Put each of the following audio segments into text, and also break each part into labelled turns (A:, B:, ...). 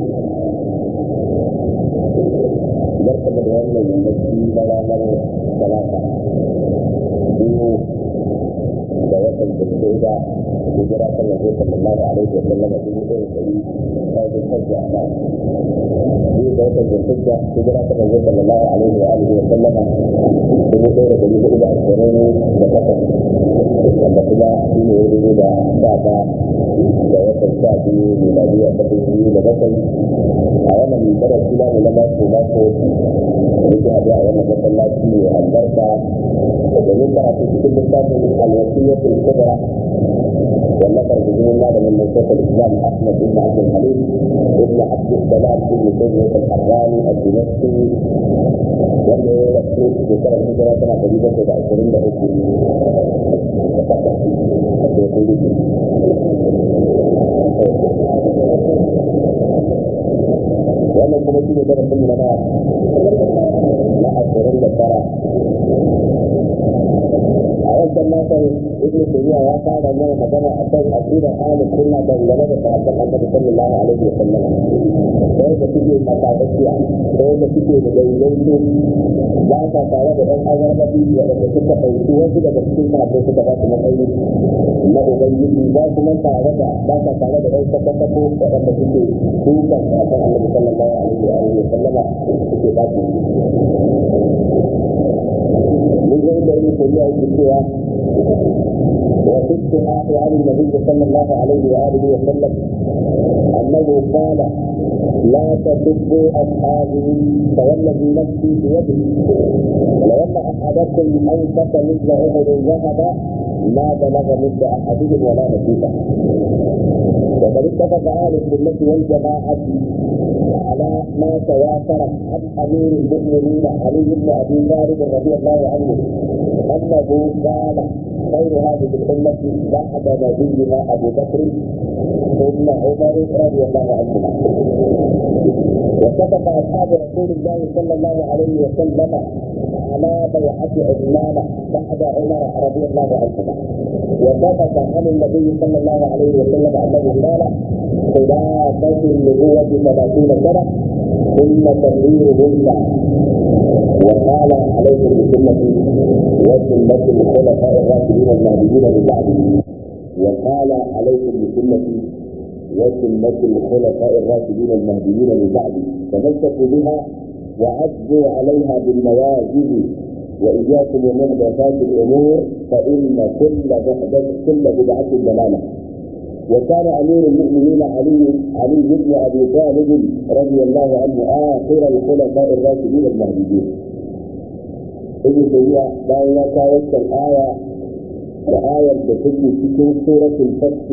A: barka da wannan yammaci na ranar talata biyu da watan zulhijja hijira ta nabi sallallahu alaihi wa sallam dubu ɗaya da ɗari ɗaya da hajji a biyu da watan zulhijja hijira ta nabi sallallahu alaihi wa alihi wa sallam dubu ɗaya da ɗari hudu da ashirin da takwas wanda kuma shi ne ya rubu da sha ta da watan sha biyu miladiya ta biyu da bakwai a wannan darasi namu na mako mako yake haɗu a wannan masallaci mai albarka domin karatu cikin littafin alwasiyyatul kubra والنفر بإذن الله من شيخ الإسلام أحمد بن عبد الحليم ابن عبد السلام بن تيمية الحراني الدمشقي واللي يكتب في سنة الهجرة سنة قريبة إلى 20 لأكل wannan kuma shi ne darasin mu na na ashirin da tara a wancan makon ibn tayyiba ya fara mana magana akan aqidar ahlus sunna dangane da sahabban annabi sallallahu alaihi wa sallam da yadda suke makadaiya da yadda suke da daidaito ba sa tare da ɗan azarbabi waɗanda suka ɗauki wasu daga cikin sahabbai suka ba su matsayi na ubangiji ba kuma tare da ba sa tare da ɗan sakasako waɗanda suke dukan sahabban annabi sallallahu alaihi wa sallama suke ba su من غير ابن تيميه الدكتوراه وفي الصحاح عن النبي صلى الله عليه واله وسلم انه قال لا تسبوا اصحابي فوالذي نفسي بيده لو ان احدكم انفق مثل احد ذهبا ما بلغ مد احدهم ولا نصيبه وقد اتفق اهل السنه والجماعه على ما تواتر عن امير المؤمنين علي بن ابي طالب رضي الله عنه انه قال خير هذه الامه بعد نبينا ابو بكر ثم عمر رضي الله عنهما واتفق اصحاب رسول الله صلى الله عليه وسلم على بيعه عثمان بعد عمر رضي الله عنهما وثبت عن النبي صلى الله عليه وسلم انه قال خلافه النبوه ثلاثين سنه ثم تغييرهن وقال عليكم بسنتي وسنة الخلفاء الراشدين المهديين من بعدي وقال عليكم بسنتي وسنة الخلفاء الراشدين المهديين من بعدي تمسكوا بها وعدوا عليها بالنواجذ وإياكم ومحدثات الأمور فإن كل محدث كل بدعة ضلالة وكان امير المؤمنين علي علي بن ابي طالب رضي الله عنه اخر الخلفاء الراشدين المهديين. ابن تيميه bayan ya kawo wannan aya da ayar da take cikin suratul fath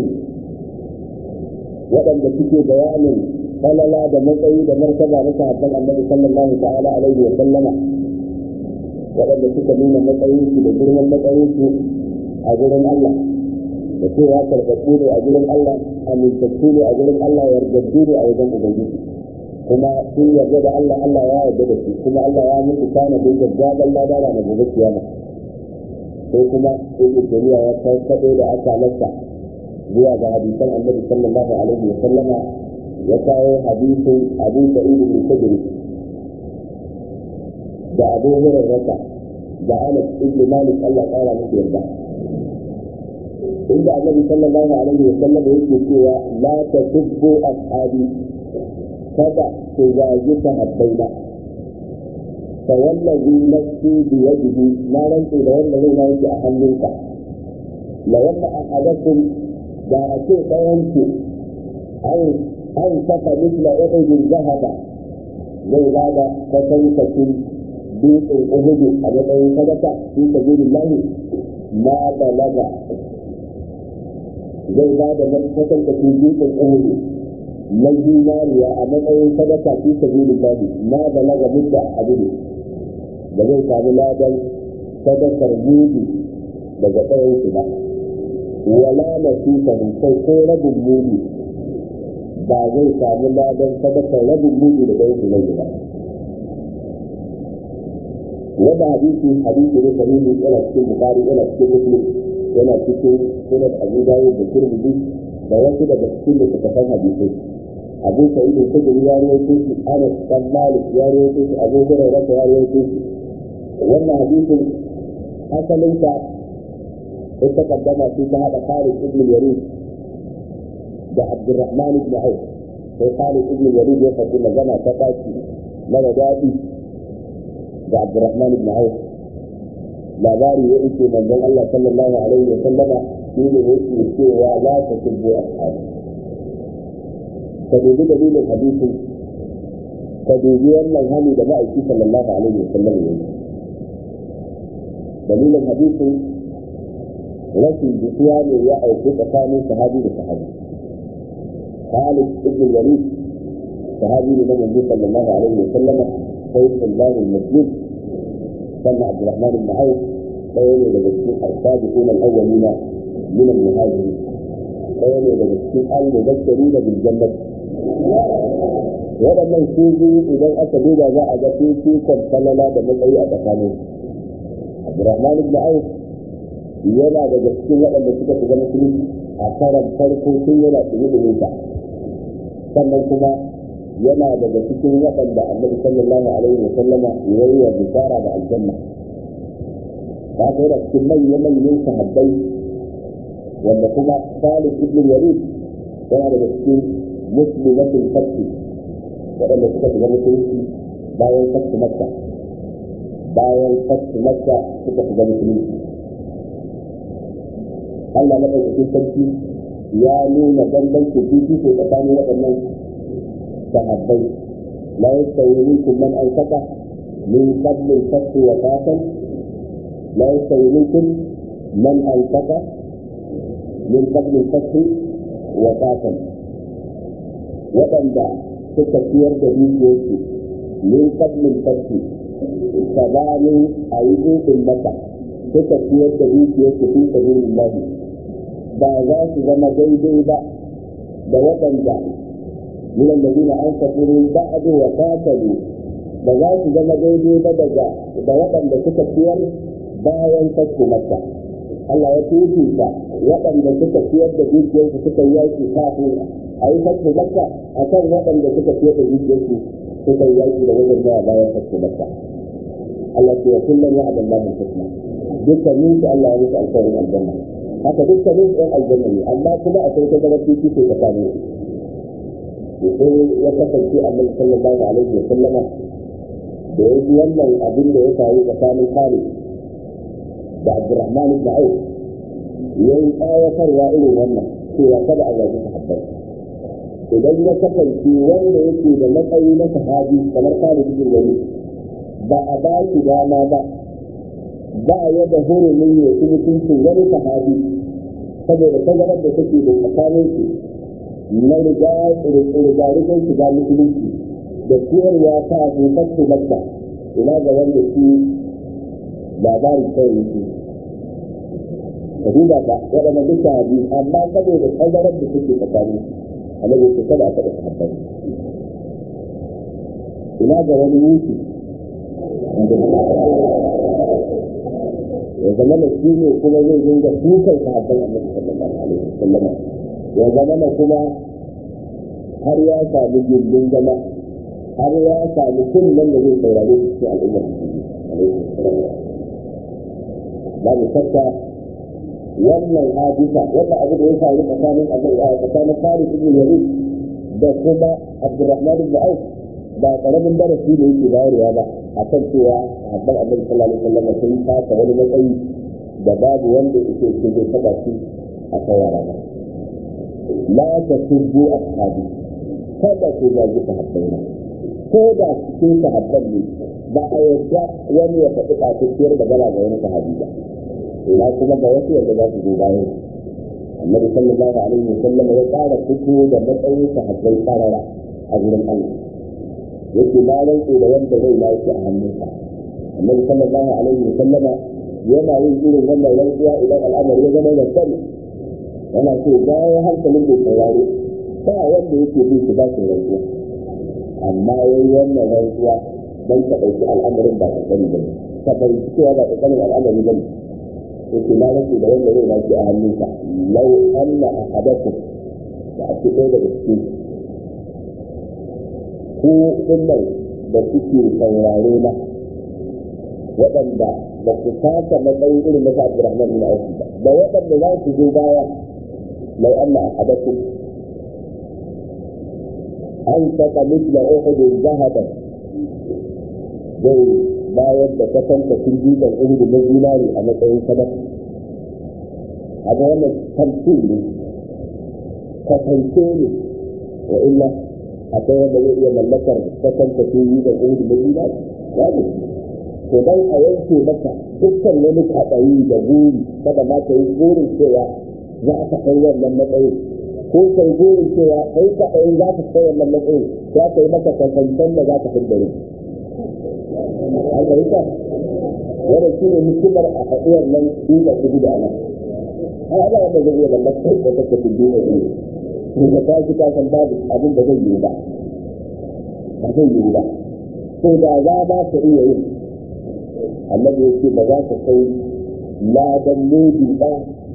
A: waɗanda suke bayanin falala da matsayi da martaba na sahabban annabi sallallahu ta'ala alaihi wa sallama waɗanda suka nuna matsayin su da girman matsayin su a gurin Allah da cewa karɓaɓɓu ne a gurin Allah amintattu ne a gurin Allah yardaddu ne a wajen Ubangiji kuma sun yarda da Allah Allah ya yarda da su kuma Allah ya musu kana da gaggaban ladara na gobe kiyama sai kuma ibnu taymiya ya kawo da aka lissa zuwa ga hadisan annabi sallallahu alaihi wa sallama ya kawo hadisin abu sa'id bin khudri da abu hurairah da anas ibn malik Allah ya kara musu yarda inda annabi sallallahu alaihi wa sallam yake cewa la tasubbu ashabi kada ku zagi sahabbaina fa wallazi nafsi bi yadihi na rantsi da wanda zai na yake a hannunka la wanda ahadakum da a ce ɗayanku an an saka misla uhudin zahaba zai bada kwatankwacin dutsen uhudu a matsayin sadaka fi sabilillahi ma balaga zai ba da kwatan da dutsen uhudu na zinariya a matsayin sadaka fi sabilillahi ma balaga mutta abudu da zai samu ladan sadakar mudu daga tsayin su ba wala nasifa kai ko rabin mudu ba zai samu ladan sadakar rabin mudu daga yin su ba wanda hadisi hadisi ne sahihi yana cikin bukari yana cikin muslim yana cikin sunan abu dawud da turmudi da wasu daga cikin littattafan hadisai abu sa'id al-khudri ya rawaito shi anas bin malik ya rawaito shi abu hurairah ya rawaito shi wannan hadisin asalin ta ita kaddama shi ta hada Khalid ibn Walid da Abdurrahman ibn Auf sai Khalid ibn Walid ya faɗi magana ta baki mara daɗi da Abdurrahman ibn Auf labari ya ce manzon Allah sallallahu alaihi wa sallama shi ne yake cewa la tasubbu ashabi ka dubi dalilin hadisin ka dubi wannan hali da ma'aiki sallallahu alaihi wa sallam ya yi dalilin hadisin rashin jituwa ne ya auku tsakanin sahabi da sahabi Khalid ibn Walid sahabi ne na manzo sallallahu alaihi wa sallama sai sallallahu al-muslim sannan Abdurrahman ibn Auf ɗaya ne daga cikin arsabiqun al-awwalin min al-muhajirin ɗaya ne daga cikin al-mubashirin bil jannah waɗannan su biyu idan aka duba za a ga fifikon falala da matsayi a tsakanin Abdurrahman ibn Auf yana daga cikin waɗanda suka shiga musulunci a karan farko sun yana tsaye da nisa sannan kuma yana daga cikin waɗanda annabi sallallahu alaihi wa sallama ya yi wa bishara da aljanna ta ga yana cikin manya-manyan sahabbai wanda kuma Khalid ibn Walid yana daga cikin muslimatul fathi waɗanda suka shiga musulunci bayan fathi makka bayan fathi makka suka shiga musulunci Allah madaukakin sarki ya nuna bambancin fifiko tsakanin waɗannan sahabbai la yastawi minkum man anfaqa min qabl al-fath wa qatal la yastawi minkum man anfaqa min qabl al-fath wa qatal waɗanda suka ciyar da dukiyarsu min qabl al-fath sabanin ayi dukkan maka suka ciyar da dukiyarsu fi sabilillah ba za su zama daidai ba da waɗanda من الذين أنفقوا من بعد وقاتلوا ba za su zama daidai ba daga da waɗanda suka ciyar bayan fasku makka Allah ya fifita waɗanda suka ciyar da dukiyarsu suka yi yaki kafin a yi fasku makka a kan waɗanda suka ciyar da dukiyarsu suka yi yaki da wajen zuwa bayan fasku makka Allah ce ya kullum ya abin lamun hikma dukkanin su Allah ya musu alƙawarin aljanna haka dukkanin su ɗan aljanna ne amma kuma akwai ta zama fifiko tsakanin su sai ya kasance annabi sallallahu alaihi wa sallama da ya ji wannan abin da ya faru tsakanin Khalid da Abdurrahman ibn Auf ya yi tsawatarwa irin wannan cewa kada a zagi sahabbai idan ya kasance wanda yake da matsayi na sahabi kamar Khalid ibn Walid ba a ba shi dama ba ba ya da hurumin ya ci mutuncin wani sahabi saboda tazarar da take da tsakanin su na riga rigar shiga musulunci da ciyarwa ta abokan su makka ina ga wanda shi labari kawai yake ka duba ba waɗanda duk sahabi amma saboda tazarar da suke tsakani annabi ce kada a taɓa sahabbai ina ga wani mutu ya zama da shi ne kuma zai dinga dukan sahabban annabi sallallahu alaihi wasallam ya zama da kuma har ya sami gindin zama har ya sami kullum da zai saurare su cikin al'ummar babu shakka wannan hadisa wannan abu da ya faru tsakanin tsakanin Farid ibn Walid da kuma Abdurrahman ibn Auf ba karamin darasi da yake bayarwa ba a kan cewa sahabban Annabi sallallahu alaihi wasallam sun fasa wani matsayi da babu wanda yake ce zai taba shi a kawara ba la tasubbu ashabi kada ku zagi sahabbai ko da cikin sahabban ne ba a yarda wani ya faɗi kafin da gana ga wani sahabi ba ina kuma ga wasu yadda za su zo bayan annabi sallallahu alaihi wa sallam ya ƙara fito da matsayin sahabbai karara a gurin Allah yake na rantse da wanda zai lafi a hannunsa annabi sallallahu alaihi wa sallam yana yin irin wannan rantsuwa idan al'amari ya zama da sani yana so bayan hankalin bai sauraro ba wanda yake bi shi ba shi rantsuwa amma yayi wannan rantsuwa dan ka ɗauki al'amarin ba ka sani ba ka fahimci cewa ba ka sani al'amari ba ne yake na rage da wanda zai lafi a hannunka lau anna ahadakum da a cikin daga cikin ko dinnan da suke saurare na waɗanda ba su kasa matsayi irin na Abdurrahman bin Auf ba da waɗanda za su zo baya mai Allah a hadaku an saka misla Uhud zahaban zai bayar da kasanta sun jikan Uhud na zinari a matsayin sadaka a ga wannan tamfin ne kasance ne wa illa akwai wanda zai iya mallakar kasanta sun jikan Uhud na zinari ya ne to dan a yanke maka dukkan wani kaɗayi da buri kada ma ka yi burin cewa za ka kai wannan matsayin ko kai burin cewa kai kaɗayin za ka kai wannan matsayin za ka yi maka kasancen da za ka fi dare an fahimta wannan shi ne hikimar a haɗuwar nan duka su guda nan har ana wanda zai iya mallakar da kake fi duniya ne da ka shi kasan babu abin da zai yi ba ba zai yi ba ko da za ba ka iya yin annabi ya ce ba za ka kai ladan lodi ba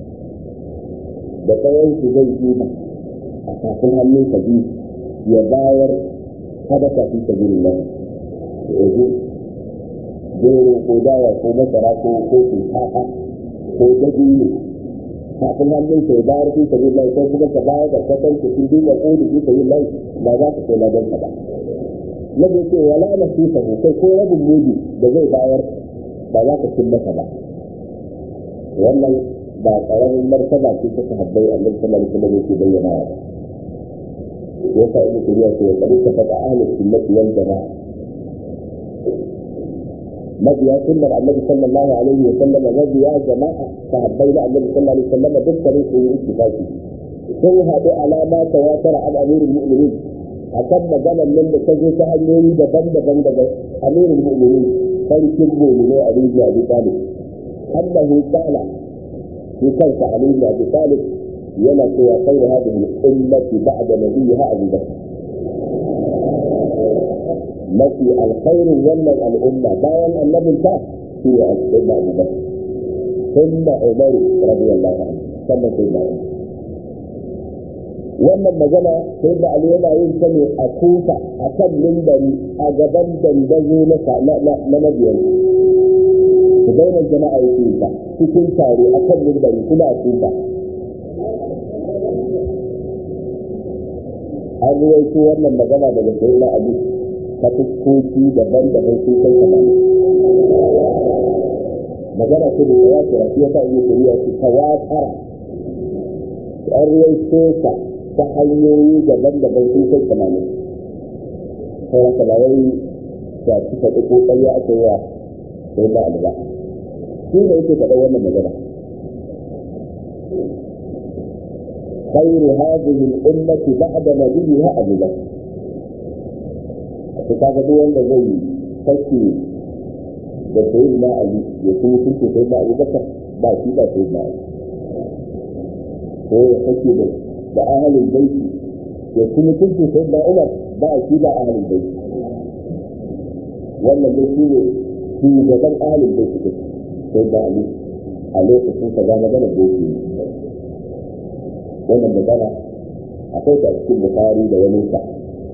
A: da tsawon su zai yi ba a kafin hannun ka biyu ya bayar sadaka fi sabilin nan yanzu gero ko dawa ko masara ko ko shinkafa ko dabino kafin hannun ka ya bayar fi sabilin nan sai kuma ka bayar da kwatan ka sun duba ƙodi fi sabilin nan ba za ka kai ladan ka ba nabi ya ce wala na fi kai ko rabin lodi da zai bayar ba za ka cin masa ba wannan ba karamin martaba ce ta sahabbai annabi sallallahu alaihi wasallam yake bayyana ba yasa ibnu turiya ce ya kadi ta ahlus sunnati wal jamaa mabiya sunnar annabi sallallahu alaihi wasallam mabiya jama'a sahabbai da annabi sallallahu alaihi wasallam dukkanin su yi ittifaqi sun haɗu alama tawatara an amirul mu'minin akan maganar nan da ta zo ta hanyoyi daban-daban daga amirul mu'minin sarkin mu'minai a rijiya abi talib annahu qala في خلف علي بن ابي طالب يلا في خير هذه الامه بعد نبيها ابو بكر التي الخير ولا الامه باين النبي الكاف في سيدنا ابو بكر ثم عمر رضي الله عنه ثم سيدنا عمر wannan magana sai da Ali yana yin ta ne a kufa a kan mimbari a gaban dandazo na mabiyar su daina jama'a ya kufa cikin tare a kan mimbari kuma a kufa an ruwaito wannan magana daga sai na Ali ta fuskoki daban-daban sun kai kamar magana ce da ya kira shi ya sa iya shari'a su tawatara an ruwaito ta ta hanyoyi daban-daban sun kai tamanin sai haka ba wai da su faɗi ko ƙarya aka yi wa sai ba alba shi ne yake faɗa wannan magana خير هذه الأمة بعد نبيها أبو بكر. فكذا هو أن زي فكي da sayyidina Ali ya kuma kunce sayyidina Abu Bakar ba shi ba sayyidina Ali ko ya sake da da ahalin baiti ya kuma kunce sayyidina Umar ba shi ba ahalin baiti wannan dai shi ne shugaban ahalin baiti ne sayyidina Ali a lokacin ka ga magana da yake wannan magana akwai ta cikin Bukhari da wani sa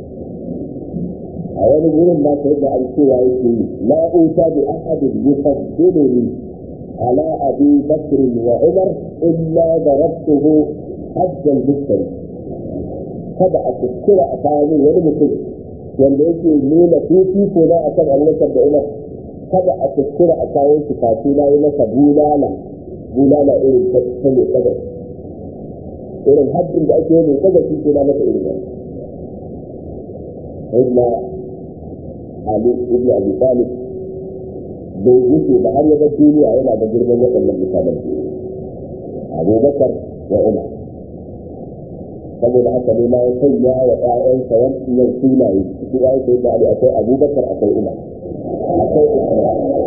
A: a wani wurin ba sai da an cewa yake yi la uta bi ahadin yufaddiluni ala abi bakr wa umar illa darabtuhu hajjan bisari kada a kuskura a kawo wani mutum wanda yake nuna fifiko na akan abubakar da umar kada a kuskura a kawo shi kafi na yi masa bulala bulala irin ta mai tsagar irin haddin da ake yi mai tsagar shi ke na masa irin wannan Ali ibn Abi Talib bai wuce ba har ya ga duniya yana da girman waɗannan mutanen Abu Bakar wa Umar saboda haka ne ma ya sanya wa ƴaƴansa wannan sunaye su ya yi da Ali akwai Abu Bakar akwai Umar akwai Usman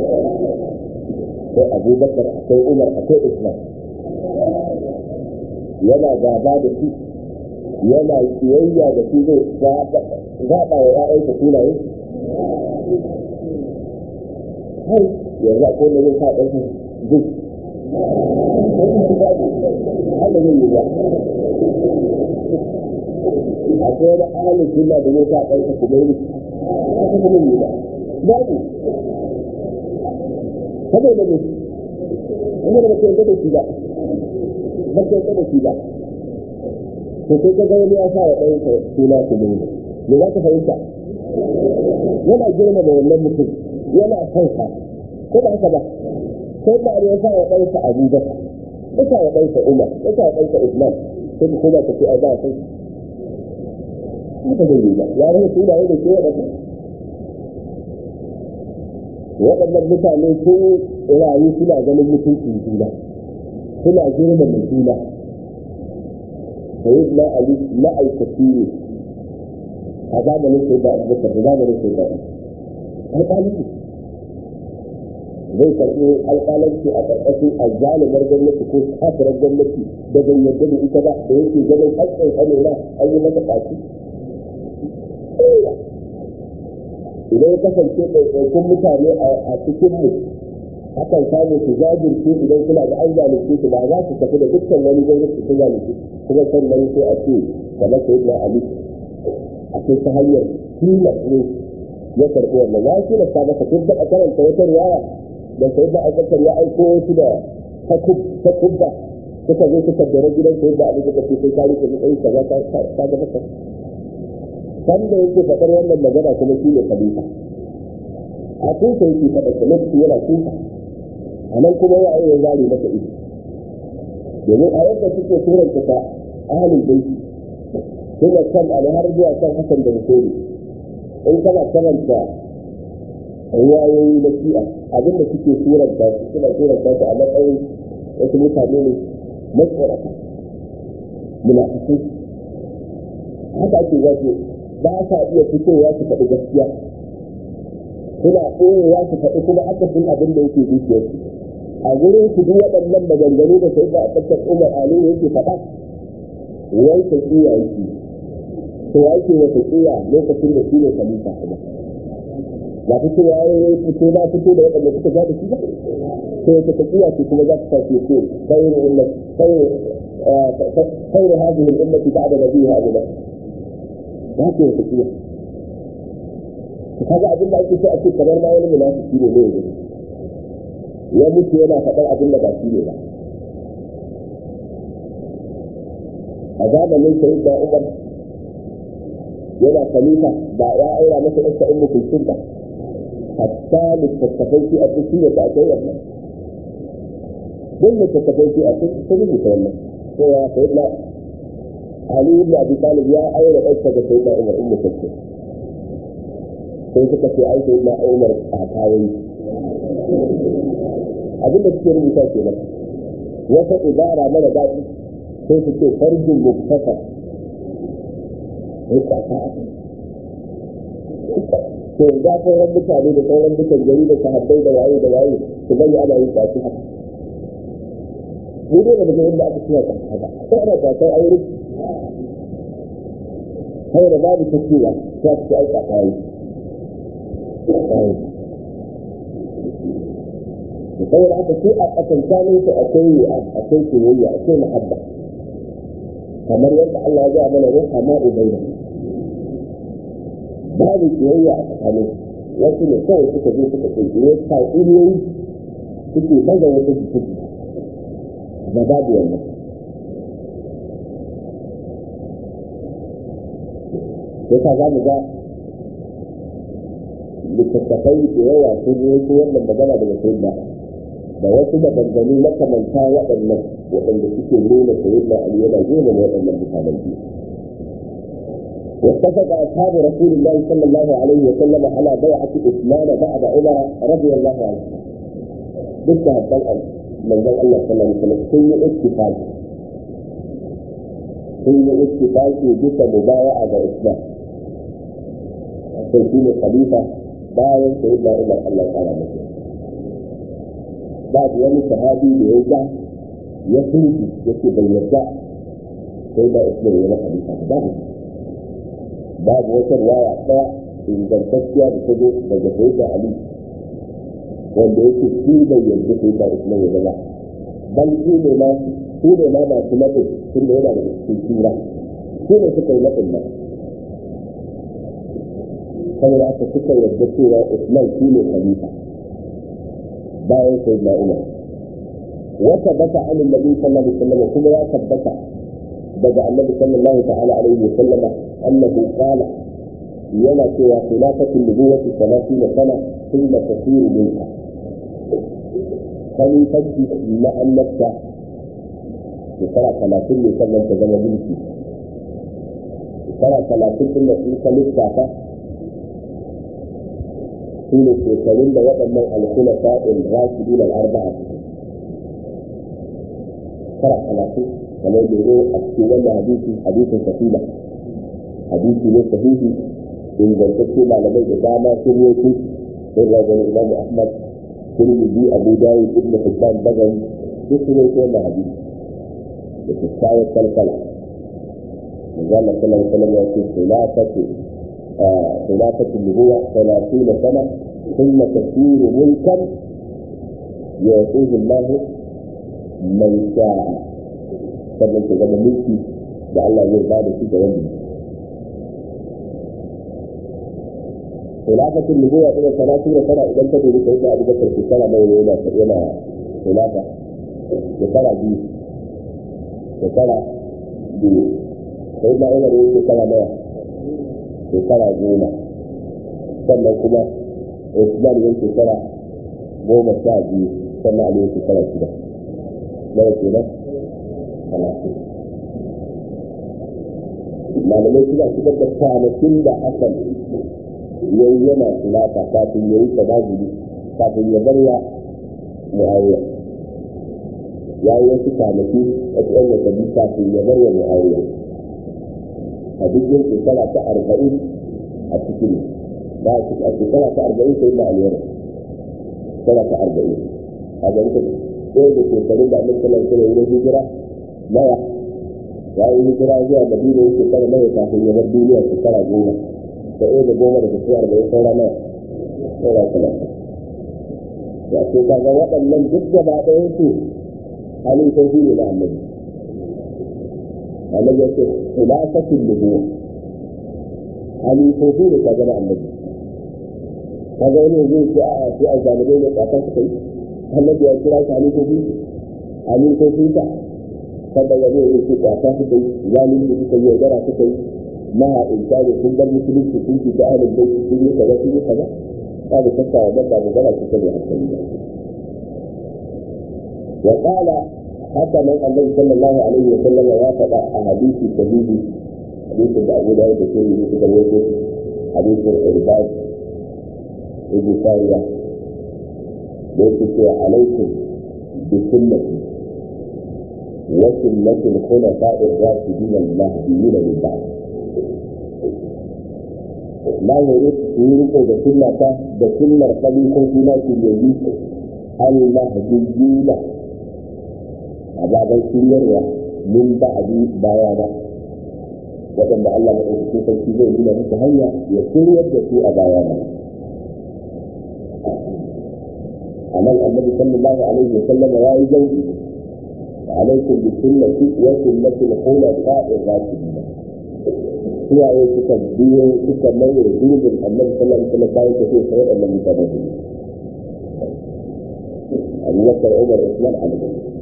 A: akwai Abu Bakar akwai Umar akwai Usman yana gaba da su yana kiyayya da su zai zaɓa wa ƴaƴansa sunaye hai yanzu akwai wanda zai sa ɗansa duk haka zai yi ba akwai wani ahalin sunna da zai sa ɗansa kuma yi haka kuma yi ba babu saboda ne saboda ba ka yarda da shi ba ba ka yarda da shi ba to sai ka ga wani ya sa wa ɗansa suna kuma yi me za ka fahimta yana girma da wannan mutum yana son sa ko ba haka ba sai da ya sa wa ɗansa abubakar ya sa wa ɗansa umar ya sa wa ɗansa usman sai ka koma ka ce a ba sai haka zai yi ba ya rage sunaye da ke waɗanda waɗannan mutane sun rayu suna ganin mutuncin juna suna girmama juna sai na ali ma'aikaci ne a zamanin sai da abubakar da zamanin sai da alƙalanci zai karɓi alƙalanci a ƙarƙashin azzalumar gwamnati ko kafirar gwamnati da bai yarda da ita ba da yake ganin haƙƙin kanina an yi masa ƙaci idan ya kasance ɗaiɗaikun mutane a cikin mu akan samu su jajirce idan suna da an zalunce su ba za su tafi da dukkan wani gwamnati su zalunce kuma sannan sai a ce kamar sai na ali a ce ta hanyar tilas ne ya karɓi wannan ya tilasta masa kun taɓa karanta wata riwaya da sai da abubakar ya aiko wasu da takubba suka zo suka dare gidan sai da abin da ce sai ka rike matsayin ka za ka ga masa sanda yake faɗar wannan magana kuma shi ne khalifa a kusa yake faɗa ta lokaci yana kusa a nan kuma ya yi ya zare masa ido domin a yadda suke turanta ta ahalin baiti suna kan ali har zuwa kan hasan da hussein in kana karanta ruwayoyi na shi'a abinda suke turanta su suna turanta su a matsayin wasu mutane ne matsorata munafikai haka ake zafi ba sa iya fitowa su faɗi gaskiya suna ɓoyewa su faɗi kuma akasin abin da yake zuciyarsu a gurin su duk waɗannan maganganu da sai da a tsakar umar ali yake faɗa wai ta tsiya yake to ya yake wata tsiya lokacin da shi ne khalifa kuma ba fito ya yi fito na fito da waɗanda suka ja da shi ba to wata ta tsiya ce kuma za ta tafi ce khairu ummat khairu khairu hadhihi al-ummati ba'da nabiha abu bakr ba ke wata tsiya kaga abin da ake so a ce kamar ma wani munafiki ne ne ya mutu yana faɗar abin da ba shi ne ba a zamanin sai da umar yana khalifa ba ya aura masa ɗansa ummu kulsum ba hatta littattafai shi a cikin da aka yi wannan duk littattafai shi a cikin rubuta wannan sai ya sai da Ali ibn Abi Talib ya aure ɗansa da sai da Umar ummu kulsum sai suka ce ai sai na Umar a kawai abinda suke rubuta ke nan wata ibara mara daɗi sai su ce farjin muktasar rika ta to ga sauran mutane da sauran dukan gari da sahabbai da waye da waye su bari ana yin kwaci haka mu dai da daga inda aka ciya ta haka sai ana kwatar aure sai da babu ta cewa ta ci aika kayi da saboda haka sai a tsakankanin su akwai yi'a akwai soyayya akwai muhabba kamar yadda Allah ya ga mana ruha ma ubayna babu soyayya a tsakanin wasu ne kawai suka zo suka kai ne ta iliyoyi suke baza wata jiki da babu wannan yasa za mu ga littattafai da yawa sun yi su wannan magana daga sai da da wasu maganganu makamanta waɗannan waɗanda suke nuna sayyidina ali yana girma waɗannan mutanen biyu واتفق اصحاب رسول الله صلى الله عليه وسلم على بيعه عثمان بعد عمر رضي الله عنه. ضدها الطلقه من ذا الله صلى الله عليه وسلم كل اتفاق كل اتفاق بك مبايعه عثمان. عشان خليفه bayan sai da Umar Allah ta rama shi babu wani sahabi da ya ga ya sunki yake bai yarda sai da Usman ya maka bisa babu babu wata riwaya daya ingantacciya da ta zo daga sai da Ali wanda yake shi bai yarda sai da Usman ya zama bal shi ne ma shi ne ma masu matsin tun da yana da cikin tura shi ne suka yi matsin nan saboda aka suka yarda cewa Usman shi ne khalifa bayan sayyidina Umar wata bata an annabi sallallahu alaihi wasallam kuma ya tabbata daga annabi sallallahu ta'ala alaihi wasallama annahu qala yana cewa khilafatu nubuwati 30 sana thumma tasiru minha khalifanci na annabta shekara talatin ne sannan ta zama mulki shekara talatin din da sun ka lissafa su ne shekarun da waɗannan alkula sa'in rashidin al'arba'a shekara talatin kamar da zo a cikin wannan hadisi hadisin safila hadisi ne sahihi ingantacce malamai da dama sun yi sun rajin imamu ahmad tirmidhi abu dawud ibn hibban bagawi duk sun yi wannan hadisi da kyakkyawar kalkala manzo Allah sallallahu alaihi wasallam ya ce khilafatu khilafatu nubuwa 30 sana thumma tasiru mulkan yu'tihi Allah man sha'a sannan ta zama mulki da Allah zai ba da shi ga wanda خلافة النبوة إلى ثلاثين سنة إذا انتبه لسيدنا أبو بكر في سنة ما يولى إلى خلافة في سنة دي shekara biyu sai da umar yi shekara nawa shekara goma sannan kuma usman yi shekara goma sha biyu sannan ali yi shekara shida nawa kenan talatin malamai suna shigar da kwanakin da hasan yayi yana sulata kafin yayi tabajiri kafin ya bar ya mu'awiya ya yi wasu kwanaki wasu yan watanni kafin ya bar wa mu'awiya a duk yin shekara ta arba'in a cikin ba a shekara ta arba'in sai na aliyar shekara ta arba'in a ga ita ɗaya da shekarun da annabi sallallahu alaihi wasallam hijira nawa ya yi hijira zuwa madina yin shekara nawa kafin ya bar duniya shekara goma da ɗaya da goma da shekara arba'in saura nawa saura talatin ya ce kaga waɗannan duk gaba ɗayan su halifofi ne da annabi annabi ya ce khilafatul nubuwa halifofi ne kaga da annabi kaga wani zai ce a sai a zalibai ne kafin su kai annabi ya kira shi halifofi halifofi ta kada wani ya ce kafin su kai zalunci suka yi yaudara suka yi maha inkari sun bar musulunci sun ci da ahlul bayt sun yi kaza sun yi kaza babu shakka wannan ba magana ce ta ne hankali ba وقال حتى من النبي صلى الله عليه وسلم وافق احاديث الشهيد حديث ابو داود الشهيد في ترويته حديث العباد ابن ساريه ليس عليكم بسنتي وسنة الخلفاء الراشدين المهديين من بعد لا يريد يريد بسنة بسنة خليفة فيما في اليمين المهديين ababen shiryarwa min ba'adi bayana waɗanda Allah maɗaukaki sarki zai nuna musu hanya ya shiryar da su a bayana a nan annabi sallallahu alaihi wa sallam ya yi jauki alaikum bi sunnati wa sunnati al-khulafa'ir rashidin suwaye suka biyo suka mai gurbin annabi sallallahu alaihi wa sallam bayan tafiya sa waɗannan mutane Abu Bakar Umar Usman Ali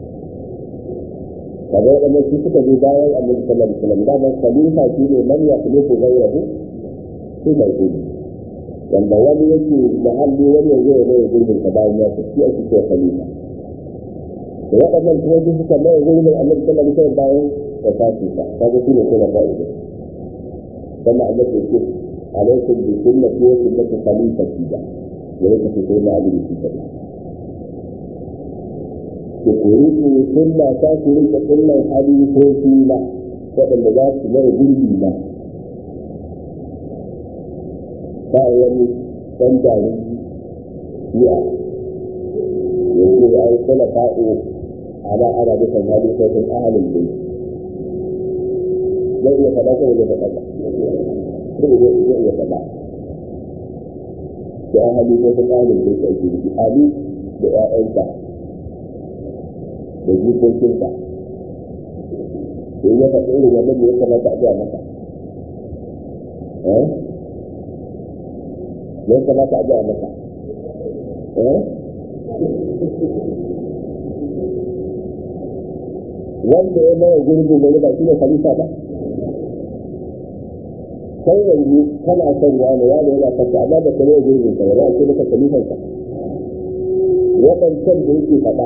A: kaga waɗannan su suka zo bayan annabi sallallahu alaihi wasallam da ban khalifa shi ne man ya khalifu ghayrahu shi mai gudu wanda wani yake mahalli wani ya zo ya mai gurbin ka bayan ya tafi ake cewa khalifa da waɗannan kuma su suka mai gurbin annabi sallallahu alaihi wasallam bayan da tafi sa kaga shi ne kuma ba'i da sannan annabi ya ce alaikum bi sunnati wa sunnati khalifati da ya yake fito na abin da shi kadai da kuri su sunna ta su rike sunnan halifofi na waɗanda za su mara gurbi na ba wani ɗan jari ya yanzu ya yi kula fa'o ana ana dukan halifofin ahalin bai zai iya faɗa ko zai faɗa ba zai iya faɗa da halifofin ahalin bai ta ake nufi ali da 'ya'yanta da jikokinsa in ya faɗi irin wannan ne ya kamata a gaya masa ya kamata a gaya maka wanda ya maye gurbin wani ba shi ne khalifa ba sai yanzu kana son wani wani yana kanta amma da ka maye gurbin sa ba za a ce maka khalifan sa waɗancan da yake faɗa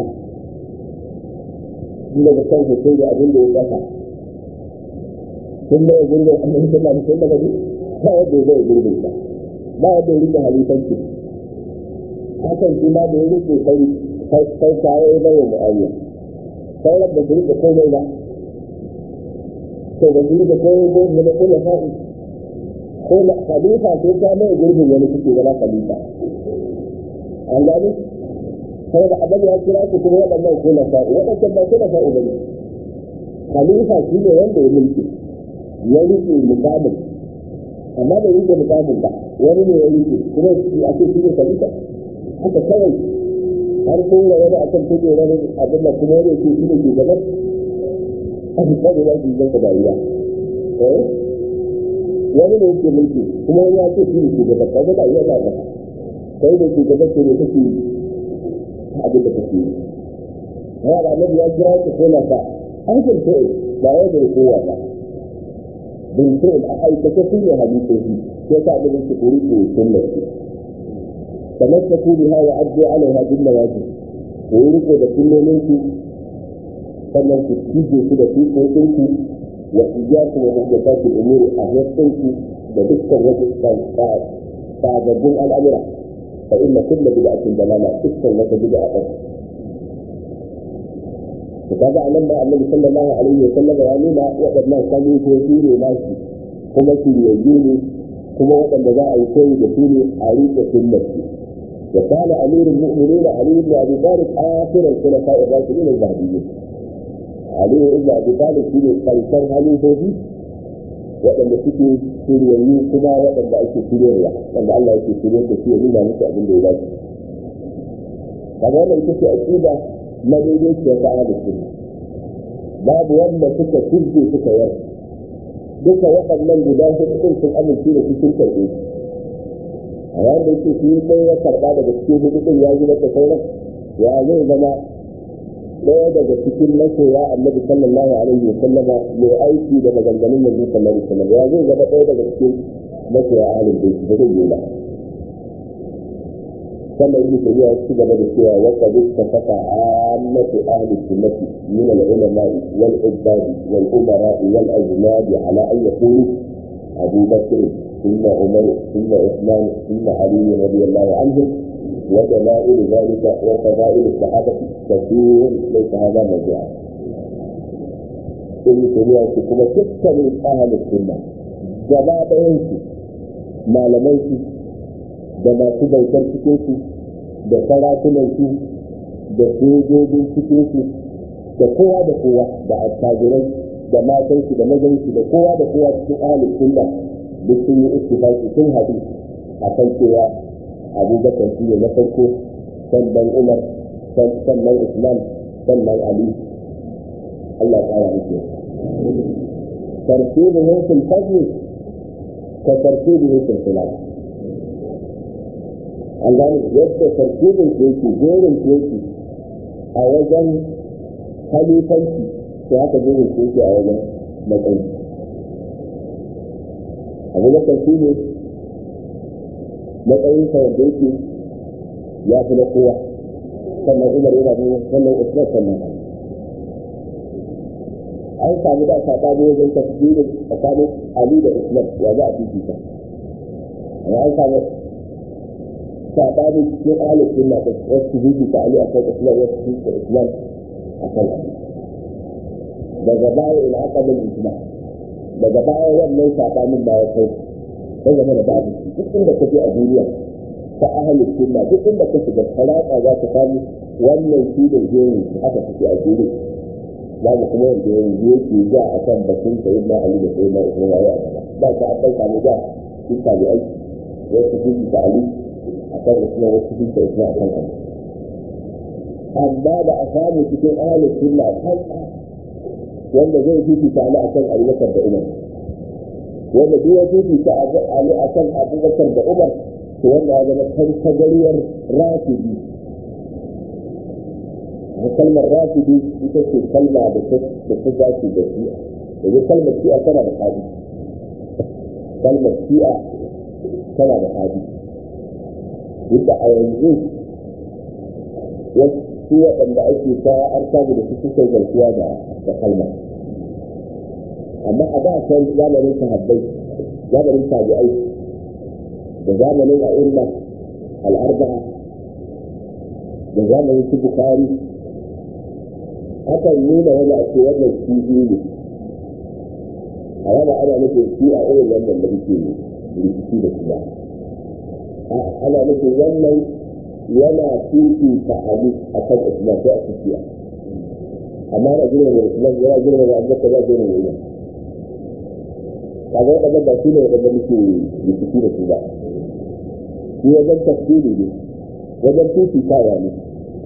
A: shi daga kan hussein da abin da ya ƙasa sun maye gurbin annabi sallallahu alaihi wasallam ba wanda ya maye gurbin sa ba wanda ya rike halifanci hakan shi ma da ya rike sai sai kawo ya bai wa mu'awiya sauran da su rike komai ba to da su rike komai ko da kuma fa'i ko na khalifa sai ta mai gurbin wani kuke zama khalifa an gani sai da abin ya kira su kuma waɗannan ko na fa'i waɗannan ba ko na fa'i ba ne khalifa shi ne wanda ya mulki ya rike mukamin amma da rike mukamin ba wani ne ya rike kuma a ce shi ne khalifa haka kawai har sun ga wani akan kujerar abin da kuma wani ke shi ne ke gaban a fitar da wani jikin ka dariya wani ne yake mulki kuma wani ya ce shi ne ke gaban ka ga iya ba ka kai da ke gaban ke ne kake abin da kake yi ya da annabi ya kira ki ko ka an kan ce ba wai da kowa ba bin ce a aikata su ne hadisi sai ka abin da ke kuri ko sunnati تمسكوا بها وعدوا عليها بالنواجذ ويرقوا بكل منكم sannan ku cije su da tukokinki wa iyaku wa muhdathati al-umur a hayyinku da dukkan wasu sababbin al'amura fa inna kullu bid'atin dalala dukkan wata bid'a ta to kaga anan da Annabi sallallahu alaihi wa sallam ya nuna waɗannan kalifofi ne nashi kuma shiryayyu ne kuma waɗanda za a yi koyi da su ne a riƙe sunnarsu وكان امير المؤمنين علي بن ابي طالب اخر الخلفاء الراشدين المهديين. علي بن ابي طالب في قيصر علي فوزي وأن سكي سوريا كما وأن أيك سوريا وأن الله يكي سوريا كثير مما نسأل من دولات. فهذا يكفي أكيد ما يريد يفعل السنة. باب wanda suka tuzge suka yar duka waɗannan guda hudu sun amince da cikin karɓe a yayin da yake shi ɗaya ya karɓa daga cikin hudun ya yi masa sauran ya zai zama ɗaya daga cikin masoya annabi sallallahu alaihi wa sallama mai aiki da maganganun yanzu sallallahu alaihi wa sallam ya zai zama ɗaya daga cikin masoya ahalin da ba zai yi ba sannan ibnu tabiya ya ci gaba da cewa wa qad ittafaqa ammatu ahli sunnati min al-ulama wal ubbad wal umara wal ajnad ala an yakunu abu bakr ثم عمر ثم عثمان ثم علي رضي الله عنهم ودلائل ذلك وفضائل الصحابة كثير ليس هذا موضوعا. ابن تيمية كما تكتب أهل السنة جماعة ينسي ما لميسي da masu bautar cikinsu da sarakunansu da sojojin cikinsu da kowa da kowa da attajirai da matansu da mazansu da kowa da kowa cikin ahalin sunna duk sun yi ittifaqi sun haɗu a kan cewa abubakar shi ne na farko sannan umar sannan usman sannan ali Allah ya kara musu tartibin yankin fadli ka tartibin yankin filan an gane yadda tartibin ke yake jerin ke yake a wajen halifanci sai haka jerin ke yake a wajen matsayi abu da kan ne matsayin sa wanda yake ya fi na kowa sannan umar yana da sannan usman sannan an samu da saɓani wajen tafsiri tsakanin ali da usman ya za a fifita amma an samu saɓani cikin ahalin sunna da wasu fifita ali a kan usman wasu fifita usman a kan ali daga baya ina aka bin ijma' daga baya wannan sabanin ba ya kai sai game da babu duk inda ka je a duniya ta ahalin sunna duk inda ka shiga talaka za ka samu wannan shi da jerin haka suke a duniya babu kuma wanda yanzu yake ja a kan batun sayi na ali da sayi na usman waye a gaba ba ka an ɗauka ne da sun sami aiki wasu sun ta ali a kan usman wasu sun ta usman a kan ali amma da a samu cikin ahalin sunna kanka wanda zai fifita Ali a kan Abubakar da Umar wanda duk ya fifita Ali a kan Abubakar da Umar to wanda ya zama tantagariyar rafidi a kalmar rafidi ita ce kalma da ta dace da shi'a yanzu kalmar shi'a tana da hadi kalmar shi'a tana da hadi duk a yanzu wasu waɗanda ake ta an samu da su suka zartuwa da kalmar amma a da can zamanin sahabbai zamanin tabi'ai da zamanin a'imma al'arba'a da zamanin su bukari akan nuna wani a ce wannan kifi ne a yana ana nufin shi a irin wannan da muke rikici da kuma ana nufin wannan yana fifi ta ali a kan usman sai a tafiya amma ana girma da usman yana girma da abubakar ya girma da umar kaga waɗanda ba su ne waɗanda muke rikici da su ba shi wajen tafsiri ne wajen fifitawa ne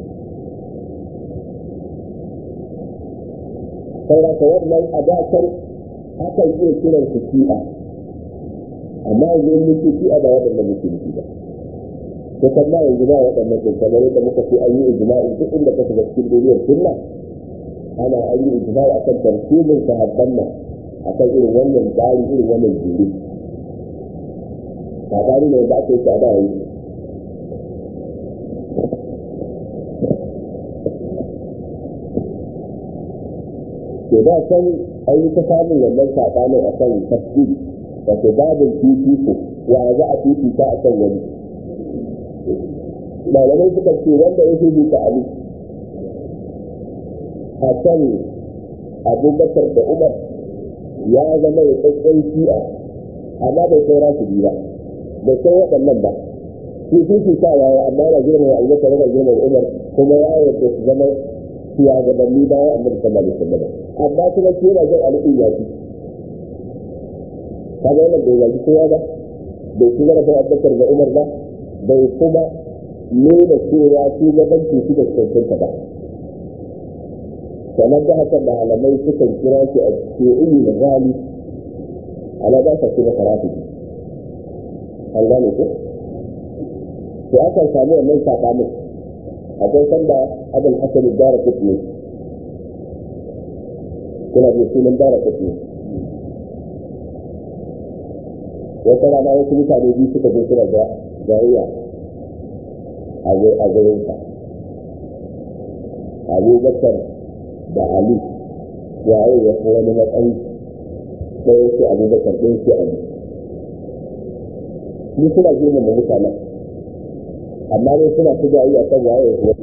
A: sauraka wannan adakar akan iya kiran su shi'a amma yanzu in muke shi'a ba waɗanda muke nufi ba ko kuma yanzu ba waɗannan sun kamar yadda muka ce an yi ijma'i duk inda ka shiga cikin duniyar sunna ana an yi ijma'i akan tartibin sahabban nan akan irin wannan tsari irin wannan jiri ba tsari ne da aka yi shi a da yanzu ke da san an yi ta samun wannan saɓanin a kan tafsir wato babin fifiko wa za a fifita a kan wani malamai suka ce wanda ya fifita ali a kan abubakar da umar ya zama ya tsakkan shi'a amma bai kai rasu ba bai kai waɗannan ba shi fifita ya yi amma yana girma abubakar yana girma umar kuma ya yarda su zama shugabanni bayan annabi sallallahu alaihi wasallam amma kuma ke yana jin alƙin ya fi kaga wannan bai yaji kowa ba bai kuma da abubakar da umar ba bai kuma nuna cewa shugabanci su da cancanta ba sannan da haka malamai sukan kira shi a shi'in ghali ala ba sa ce masa rafiji an gane ko to akan samu wannan sakamakon akwai sanda abin hasan dara kuɗi kuna da sunan dara kuɗi wata rana wasu mutane biyu suka zo suna ga jariya a gurinsa abu bakar da ali waye ya fi wani matsayi ɗaya ce abu bakar ɗaya ce ali ni suna girma da mutanen amma dai suna ta jayi a kan waye wani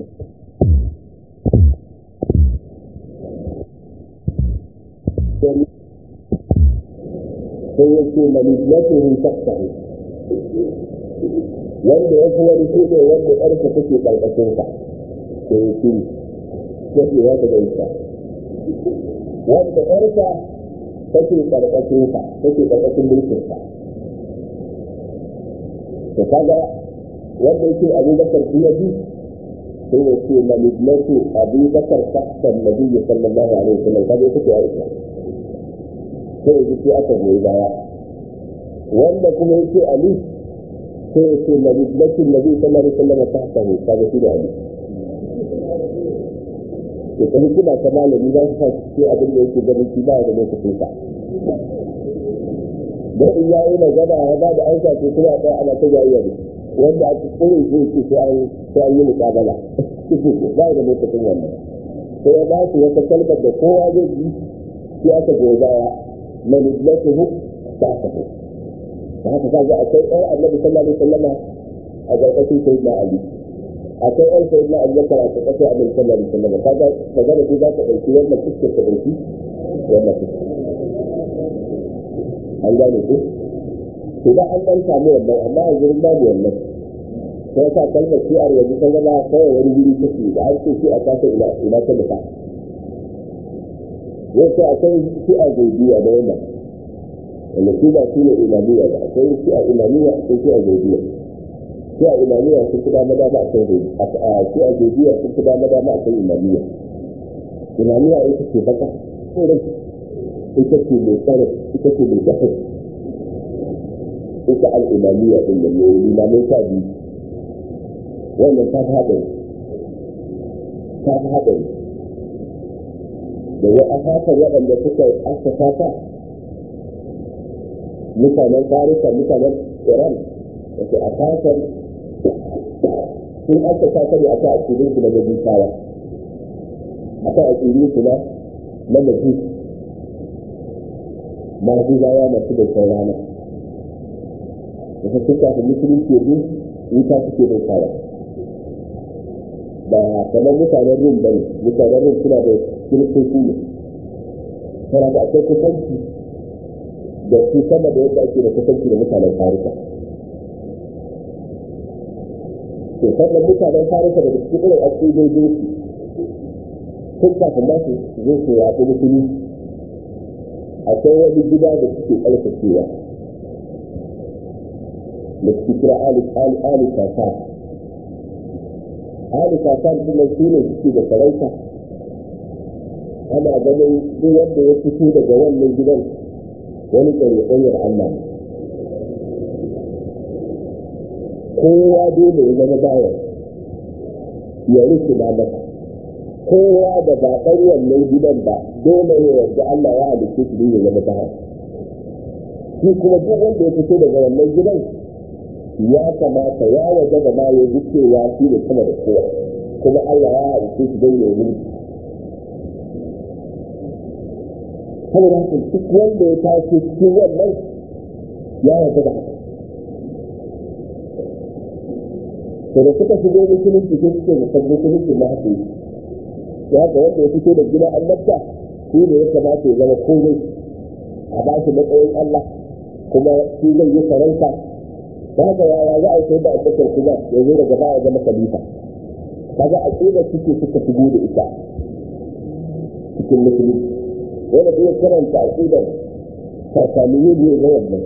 A: sai ya ce manipulaturin taktahu wanda ya fi wani shi ne wanda ƙarfa take ƙarƙashinsa sai ya ce yake ya ta gaisa wanda ƙarfa take ƙarƙashinsa take ƙarƙashin mulkinsa to kaga wanda yake abubakar shi ya bi sai ya ce manipulatu abubakar taktan nabi sallallahu alaihi wasallam kaga ita ce ya isa sai ya ji aka goyi baya wanda kuma yake ali sai ya ce manipulatin nabi sallallahu alaihi wasallam taktan kaga shi da ali to ta hikima ta malami za su sa shi abin da yake ganin shi ba da lokacin sa don in ya yi magana ya ba da aika ce kuma a ana ta jayayya da wanda a cikin zai ce sai an sai an yi muƙabala ba da lokacin wannan sai ya ba su wata kalmar da kowa zai ji sai aka goyi baya manipulatuhu ta tafi da haka kaga akwai ɗan annabi sallallahu alaihi wasallama a ƙarƙashin sayyidina ali akwai ɗan sayyidina ali zakara a ƙarƙashin annabi sallallahu alaihi wasallama kaga magana ce za ka ɗauki wannan fuskar ka ɗauki wannan fuskar an gane ku to da an dan samu wannan amma a gurin babu wannan sai ka kalmar shi'ar yanzu ta zama kawai wani guri take da an ce shi a kasa ina ina ta nufa yau sai akwai shi'ar zaidiya da wannan wanda su ba su ne imaniya ba akwai shi'ar imaniya akwai shi'ar zaidiya shi'ar imaniya sun fi dama dama akwai zaidiya shi'ar zaidiya sun fi dama dama akwai imaniya imaniya ita ce baka ita ce mai tsare ita ce mai dafa ita al'imamiyya din da mai limamin sha biyu wannan ta fi haɗari ta fi haɗari da ya asasa waɗanda suka asasa ta mutanen farisa mutanen iran da ke asasar sun asasa ta ne a ta akidin su na majusawa a ta akidin su na na majus majusawa masu bautar rana da ta suka fi musulunci ne wuta suke bautawa ba kamar mutanen rum bane mutanen rum suna da kiristoci ne tana da akwai kusanci da su sama da yadda ake da kusanci da mutanen farisa to sannan mutanen farisa da cikin irin akidojin su sun kafin ma su zo su yaƙi musulunci akwai wani gida da suke ƙarfacewa da suke kira ali kasa ali kasa kuma su ne suke da sarauta ana ganin duk wanda ya fito daga wannan gidan wani ƙarƙaryar Allah ne kowa dole ya zama bayan ya rufe na masa kowa da ba ɗan wannan gidan ba dole ya yarda Allah ya halitta shi ne ya zama bayan shi kuma duk wanda ya fito daga wannan gidan ya kamata ya waje da ma ya ji cewa shi ne sama da kowa kuma Allah ya halitta shi don ya yi saboda haka duk wanda ya tashi cikin wannan ya yarda da haka to da suka shigo musulunci sai suke da sabbin musulunci na haka yi ya haka wanda ya fito da gina annabta shi ne ya kamata ya zama komai a ba shi matsayin Allah kuma shi zai yi sarauta da haka yaya za a yi sai da abubakar kuma ya zo daga baya zama khalifa kaga a da suke suka shigo da ita cikin musulunci wanda zai karanta aqidar sakaniyu ne ga wannan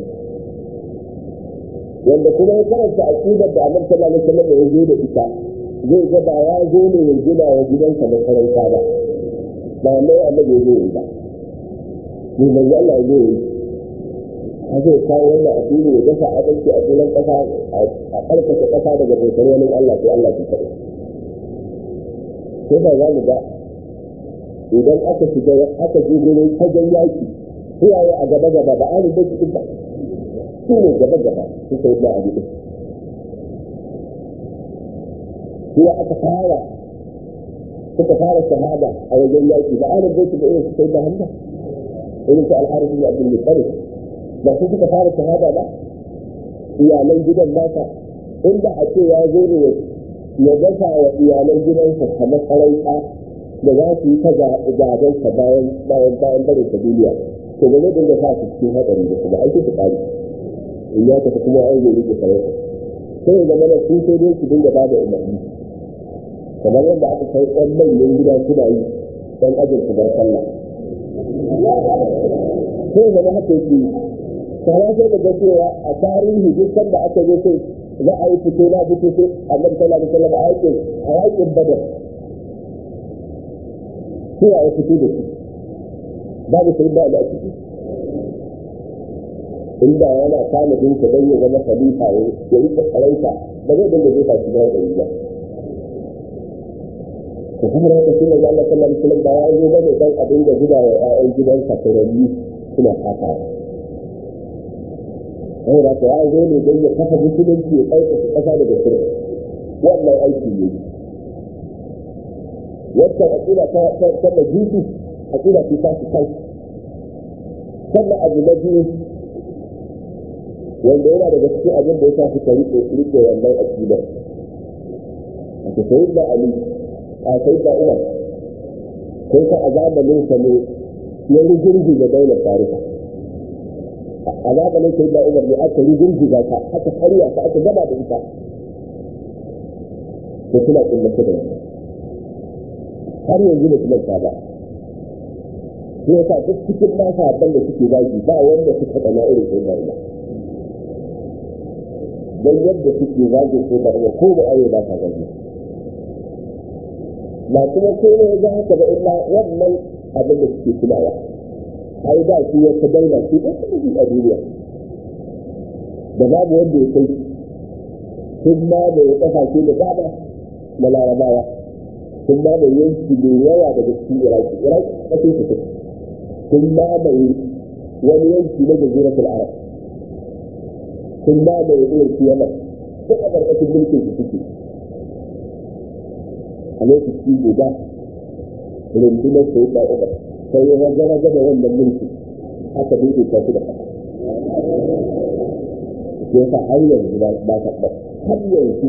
A: wanda kuma ya karanta aqidar da Annabi sallallahu alaihi wasallam ya zo da ita zai ga ba ya zo ne ya gina wa gidansa makaranta ba ba mai Annabi ya zo yi ba ne mai Allah ya zo yi a zai kawo wannan addini ya dafa adalci a cikin kasa a karkata kasa daga bautar wani Allah sai Allah ya kaɗai sai ba za mu ga idan aka shiga aka je gurin fagen yaki suwaye a gaba gaba ba an rubuta cikin ba su ne gaba gaba su sai da abu din suwa aka fara suka fara shahada a wajen yaki ba an rubuta da irin su sai da hamda irin su alharisi da abdul muttalib ba su suka fara shahada ba iyalan gidan nasa inda a ce ya zo ne ya dafa wa iyalan gidansa kamar sarauta da za su yi ta gaban sa bayan bayan bayan barin ta duniya to ba zai dinga sa su cikin hadari da kuma aiki su kare in ya tafi kuma an yi rike sarauta sai ya zama da su sai dai su dinga ba da umarni kamar yadda aka kai ɗan manyan gida suna yi ɗan ajin su bar sallah sai ya zama haka yake sana sai da ga cewa a tarihi duk sanda aka zo sai za a yi fito na fito sai annabi sallallahu alaihi wasallam a yakin a yakin badar kowa ya fito da su babu sai ba da ciki inda yana tanadin ka don ya zama khalifa ya yi tsarauta ba zai dinga zai tashi da wani ba to kuma da haka shine Allah sallallahu alaihi wasallam ba ya zo ba da dan abin da gida wa ƴaƴan gidansa turanni suna fata sai da ya zo ne don ya kafa musulunci ya ɗaukaka ƙasa daga shirka wannan aiki ne wacce aƙida ta ta majusi aƙida ce ta kai sannan abu na biyu wanda yana daga cikin abin da ya sa suka rike rike wannan aƙidar a sai da ali a sai da umar sai ta azabalin sa ne ya rigirgi da daular farisa a zamanin sai da umar ne aka rigirgiza ta aka karya ta aka gaba da ita da suna kullace da ita har yanzu da kuma ta ba shi yasa duk cikin nasa abin da suke zagi ba wanda suka tsana irin sai da ina don yadda suke zagi sai da ina ko da ayo ba ta zagi ba kuma ko ne ga haka ba illa wannan abin da suke tunawa ai da shi ya daina shi da kuma a duniya da babu wanda ya kai sun ma da ya kasashe da dama na larabawa sun ma da yanki da yawa daga cikin iraki iraki kasar su sun ma da wani yanki na jaziratul arab sun ma da irin su yaman duk a ƙarƙashin mulkin su suke a lokaci guda rundunar sai ta umar sai ya gana gaba wannan mulki aka duka ta su da ƙasa ya sa har yanzu ba ta ba har yanzu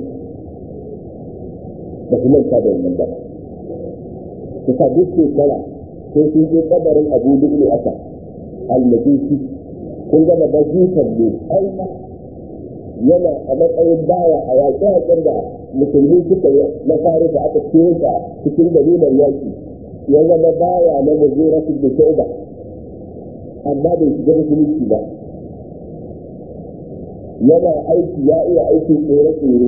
A: ba su manta da wannan ba su sa duk shekara sai sun je kabarin abu lulu aka almajusi kun gama bajitan ne aina yana a matsayin baya a yaƙe-yaƙen da musulmi suka yi na farisa aka kesa cikin dalilan yaƙi ya zama baya na muzuratul da shauba amma bai shiga musulunci ba yana aiki ya iya aikin tsere-tsere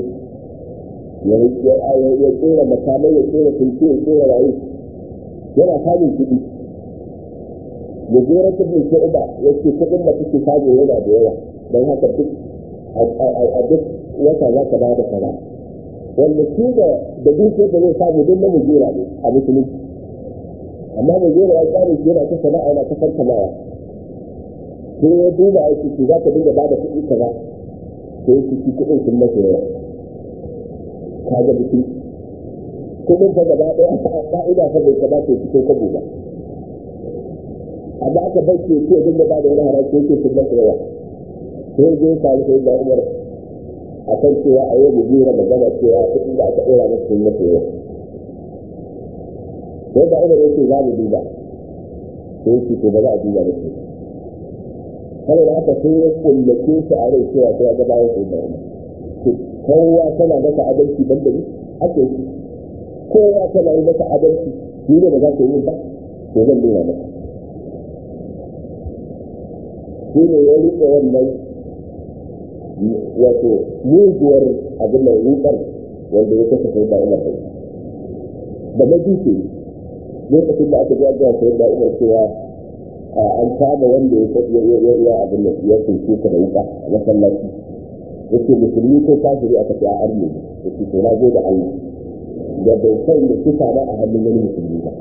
A: ya tsere makamai ya tsere tunce ya tsere rayu yana samun kuɗi muzuratul da shauba ya ce kuɗin da kuke samu yana da yawa don haka duk a duk wata za ka ba da kaza wanda shi da da dukiyar da zai samu don na mujera ne a musulunci amma mujera ya tsare shi yana ta sana'a yana ta farkamawa sai ya duba aiki shi za ka dinga ba da kuɗi kaza sai su ci kuɗin sun masa yawa ka ga mutum kuɗin ta gaba ɗaya a ƙa'ida fa bai kamata ya fito kabo ba amma aka bai ce ce dinga ba da wani haraji yake sun masa yawa sai zai faru sai da umar a kan cewa a yau mujera magana cewa kuɗin da aka ɗora masa sun masa yawa sai da umar yake za mu duba sai yake to ba za a duba da su saboda haka sai ya kullace shi a rai cewa sai ya ga bayan sai da umar kowa tana masa adalci ban da ni ake yi kowa tana yi masa adalci ni ne ba za ka yi ba to zan nuna maka shi ne ya riƙe wannan wato muguwar abin da wukar wanda ya kasa sai da umar da da majusi lokacin da aka jaga sai da umar cewa an kama wanda ya ya ya abin da ya kunce ka da wuka a masallaci yake musulmi ko kafiri aka ce a arme yake to na zo da Allah da bai san da kisa ba a hannun wani musulmi ba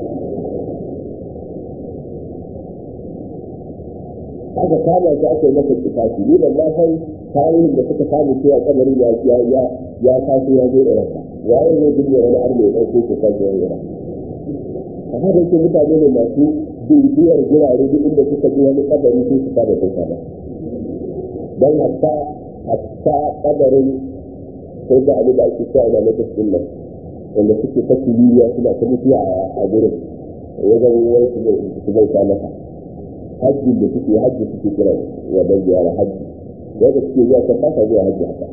A: aka kama shi aka yi masa kitafi ni ban ma san tarihin da suka samu cewa kamar ya ya ya ya taso ya zo da ranka ya yi zai dinga wani arme ya ɗauko ko sake wani yana amma da yake mutane ne masu bibiyar gurare duk inda suka ji wani kabari sai su kada kai kada don hatta hatta kabarin sai da abin da ake cewa da lokacin nan wanda suke ta kimiyya suna ta mutuwa a gurin wajen wani su bauta masa hajji da suke hajji suke kira wa dan ziyara hajji wanda suke zuwa kan kasa zuwa hajji haka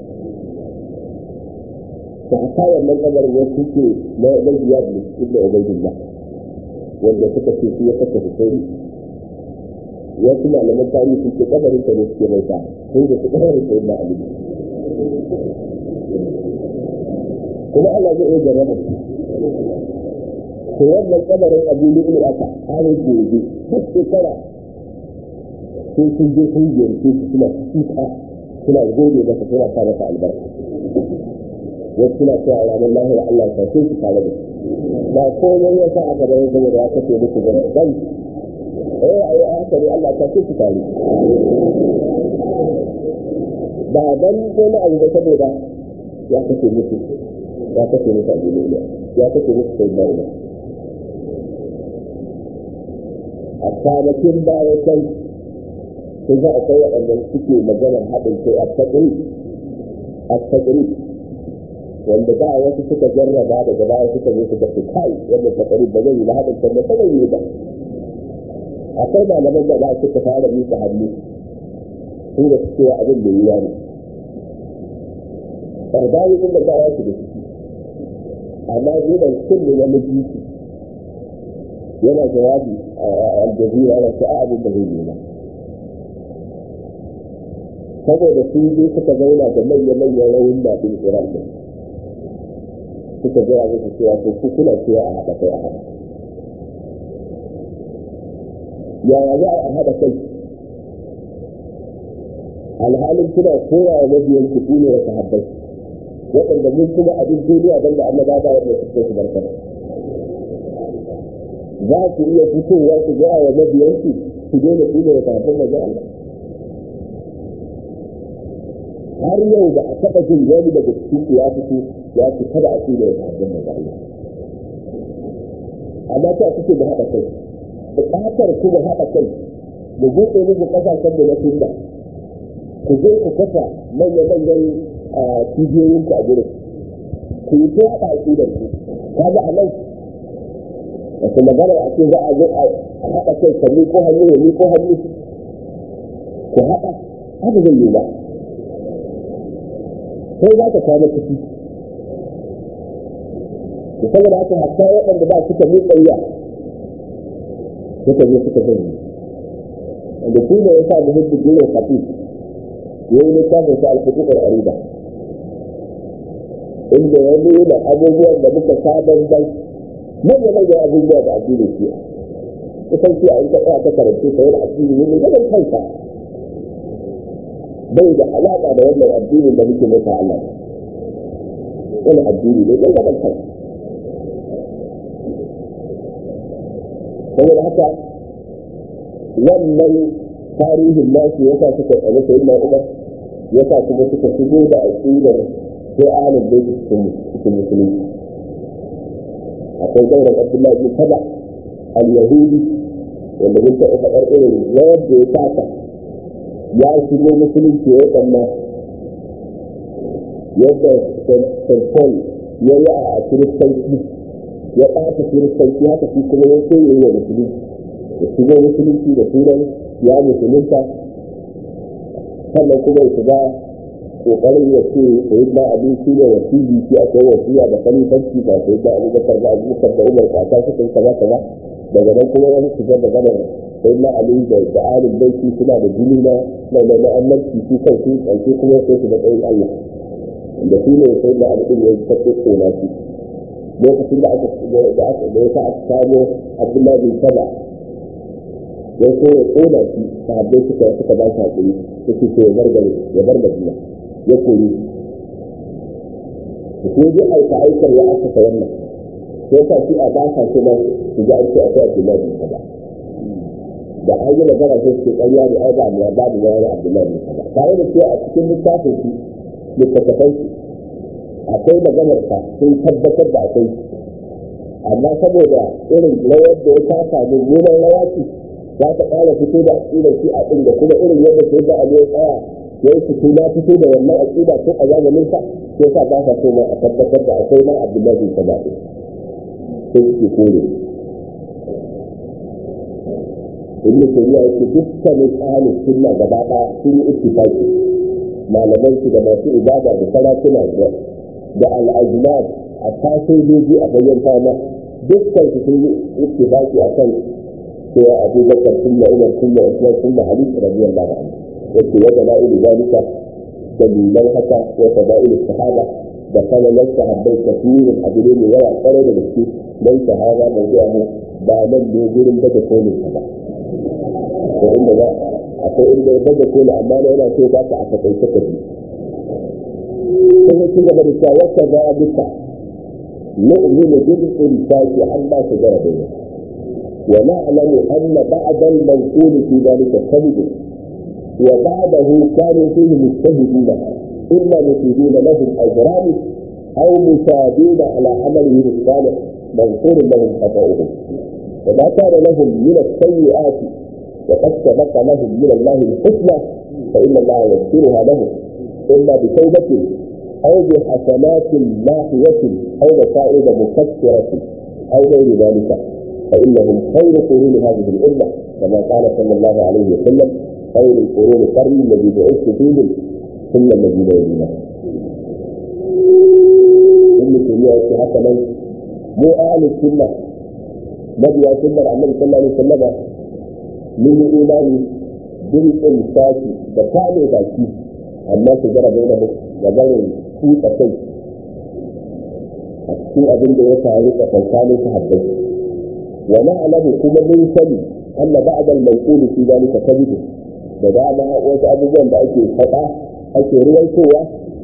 A: ta haka wannan kabarin ya suke na ziyara da ibn ubaydillah wanda suka ce su ya kasa husaini wasu malaman tarihi sun ce kabarin ta ne suke bauta sun da su kabarin ta ibn ali kuma Allah zai iya jarraba su to wannan kabarin abu lu'lu aka har gobe duk shekara sai sun je sun ziyarce su suna kuka suna gode masa suna sa masa albarka wasu suna cewa a ranar lahira Allah ya tashe su tare da su ba komai ya sa aka bayan saboda ya kace muku ba dan eh ayi hankali Allah ya tashe su tare ba dan wani abu ba saboda ya kace muku ya kace muku a duniya ya kace muku sai da a kwanakin baya can sun za a kai waɗanda suke maganar haɗin kai a taƙiri a taƙiri wanda ba wasu suka jarraba daga baya suka zo suka ce kai wanda taƙiri ba zai yi ba haɗin kai ba zai yi ba akwai malaman da ba suka fara miƙa hannu sun da suke wa abin da yi ne ƙardawi inda ba ya su da ciki amma zuban kullu na mijiki yana jawabi a aljazira yana ce a abin da zai yi ba saboda su je suka zauna da manya-manyan rawun da ɗin Iran ɗin suka gaya musu cewa ko ku kuna cewa a haɗa kai a haɗa yaya za a haɗa kai alhalin kuna koya wa mabiyan ku ne wa sahabbai waɗanda mun kuma abin duniya don da annaba ba wanda suke su barkar za ku iya fitowa ku ga wa mabiyan ku ku daina ku ne wa sahabbai manzo Allah har yau ba a taɓa jin wani daga cikin ku ya fito ya fi kada a ce da ya sahabbai manzo Allah amma ta kuke da haɗa kai buƙatar ku da haɗa kai da buɗe muku ƙasashen da na sunna ku je ku kafa manya-manyan cibiyoyin ku a gurin ku yi ta haɗa aƙidar ku kaga a nan wasu magana a ce za a zo a haɗa kai ka ko hannu ya ko hannu ku haɗa haka zai yi ba sai za ka kwana ciki da saboda haka hatta waɗanda ba suka miƙa wuya suka je suka zai da shi ne ya sa muhimmin jirin hafi ya yi littafin sa alfutukar ariba inda ya nuna abubuwan da muka sabon bai manya manyan abubuwa da addinin shi kusan shi a yi tsaya ta karatu ta yin addini ne mai kansa bai da alaƙa da wannan addinin da muke mata Allah wani addini ne mai kansa saboda haka wannan tarihin nasu yasa suka tsare sai na umar yasa kuma suka shigo da aqidar sai alim da cikin cikin musulunci akwai gauran abdullahi bin saba al-yahudi wanda mun taɓa faɗar irin rawar da ya taka ya shigo musulunci ya tsamma yadda st paul ya yi a kiristanci ya ɓata kiristanci haka shi kuma ya so ya yi wa musulunci ya shigo musulunci da sunan ya musulunta sannan kuma ya shiga kokarin ya ce sai da abin shi ne wasiji shi a kai wasiya da kalifanci ba sai da abubakar da abubakar da umar kaka su kai kaza kaza daga nan kuma ya shiga da ganar sai na ali da da alin baiti suna da jini na na na annabci su kan su kanke kuma sai su da tsayin Allah da shi ne sai da abin ya tafi tsona shi lokacin da aka da aka da ya aka samu Abdullahi bin Saba ya so ya kona shi sahabbai suka suka ba shi hakuri suke so ya bar gari ya bar Madina ya kori ko ji aika aikar ya aka wannan sai ka shi a ba ka kuma su ji aiki a kai Abdullahi bin Saba da an yi magana sai su ƙarya ne ai ba mu ba mu wani Abdullahi bin Saba tare da cewa a cikin littafin shi littattafan shi akwai maganar ka sun tabbatar da akwai amma saboda irin rawar da ya kasa mummunan rawa ce za ta ƙara fito da aƙidar shi a ɗin da kuma irin yadda sai da abu ya tsaya ya yi fito na fito da wannan aƙida tun a zamanin sa sai sa ba sa so ma a tabbatar da akwai ma abdullahi bin saba ɗin sai suke kore ibn tayyiba yake dukkanin ahlus sunna gaba ɗaya sun yi ittifaqi malaman su da masu ibada da sarakuna da al'ajnad a tasojoji a bayan fama dukkan su sun yi ittifaqi akan cewa abu bakar sunna umar sunna usman sunna ali radiyallahu anhu yake wa dalailu zalika dalilan haka wa fadailu sahaba da kalalan sahabbai kafirin abu ne mai yawa kwarai da gaske dan sahaba mai zuwa mu ba nan ne gurin daga kolin ba ko inda ba akwai inda ya daga kolin amma na yana so ba ka a takaice ka ji sai ya ci gaba da cewa wata za a duka nu'minu bil insati amma su gara bayyana ونعلم أن بعض المنقول في ذلك كذب وبعضه كانوا فيه مجتهدين إما مفيدين لهم أجران أو مساعدين على عملهم الصالح منصور لهم خطأهم وما كان لهم من السيئات وقد سبق لهم من الله الحسنى فإن الله يغفرها لهم إما بتوبة أو بحسنات ماحية أو مصائب مكسرة أو غير ذلك فإنهم خير قرون هذه الأمة كما قال صلى الله عليه وسلم خير القرون قرن الذي بعثت فيهم ثم الذين يلونه. ابن تيمية حتى من مو أهل السنة نبي سنة عن النبي صلى الله عليه وسلم من إيمان بالإمساك بكامل باكي أما تجرى بينهم وبين كوت أسيس أكثر أبن دي يتعرف أفضل صحبه ونعلم كما من سني أن بعد المنقول في ذلك كذب da dama wasu abubuwan da ake faɗa ake ruwaitowa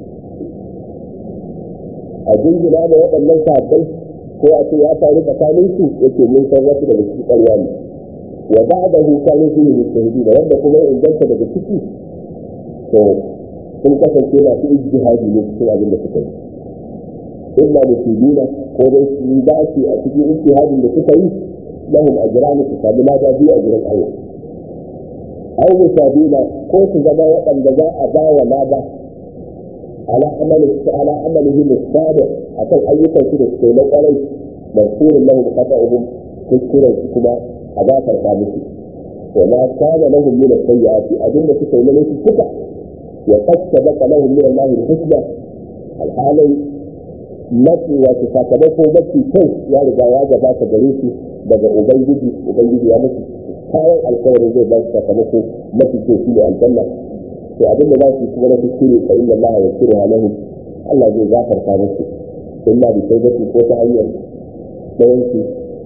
A: a jingina da waɗannan sahabbai ko a ce ya faru tsakanin su yake mun san wasu daga cikin ƙarya ne wa ba da hu kanu su ne mustahidi da wanda kuma ya inganta daga ciki to sun kasance masu ijtihadi ne cikin abin da suka yi illa musibina ko dai su dace a cikin ijtihadin da suka yi lahum ajrani su sami lada biyu a gurin Allah aw musabila ko su zama waɗanda za a ba wa lada ala amali ala amalihi musabir akan ayyukan su da suke na kwarai marfurin lahum qata'uhum kuskuren su kuma a gafarta musu wa ma kana lahum min as-sayyi'ati abinda suka yi na suka wa qad sabaqa lahum min Allah al-husna alhalai mafi wato sakamako mafi kyau ya riga ya gabata gare su daga ubangiji ubangiji ya musu kayan alkawarin zai ba su sakamako mafi kyau shi ne aljanna to abinda za su kuma na kuskure fa inna Allah ya kira lahum Allah zai gafarta musu illa bi tawbati ko ta hanyar dayan su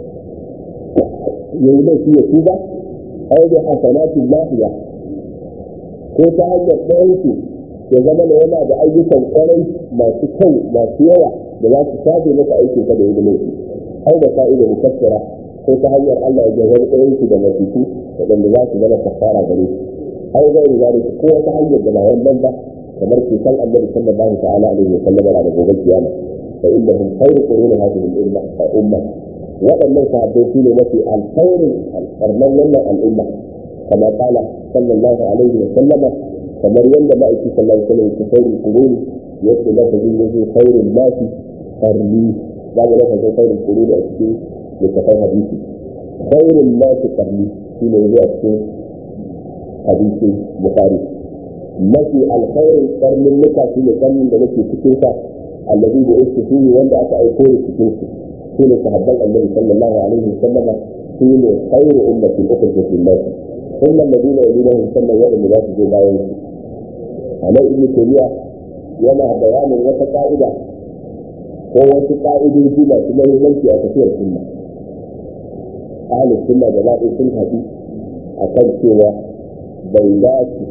A: yayi da shi ya tuba aw bi hasanatin lafiya ko ta hanyar dayan su ya zama da yana da ayyukan kwarai masu kyau masu yawa da za su shafe maka aikin ka da ya laifi au da ka'ida mukaffira ko ta hanyar Allah ya jawo ɗayan su da masifu waɗanda za su zama kafara gare su au ga iri zalika ko wata hanyar da ba wannan ba kamar ke san annabi sallallahu ta'ala alaihi wa sallam da gobe kiyama fa innahum khayru quruni hadhihi al-umma umma waɗannan sahabbai su ne mafi alkhairin alfarman wannan al'umma kama kala sallallahu alaihi wa sallama kamar yadda ma'aiki sallallahu alaihi wa sallam ya khairu quruni yadda lafazin yake khairun nasi qarni za mu lafazin khairun quruni a cikin littafin hadisi khairun nasi qarni shi ne zuwa cikin hadisi bukhari mafi alkhairin karnin nuka shi ne karnin da nake cikin sa allazi da yake shi ne wanda aka aiko da cikin su shi ne sahabban annabi sallallahu alaihi wasallam shi ne khairu ummatin ukhrijat lin-nas ثم الذين يلونهم ثم يوم لا تجي باين على ابن تيمية yana bayanin wata ka'ida ko wasu ka'idoji masu mahimmanci a tafiyar sunna ahalin sunna da zaɓi sun haɗu a kan cewa bai dace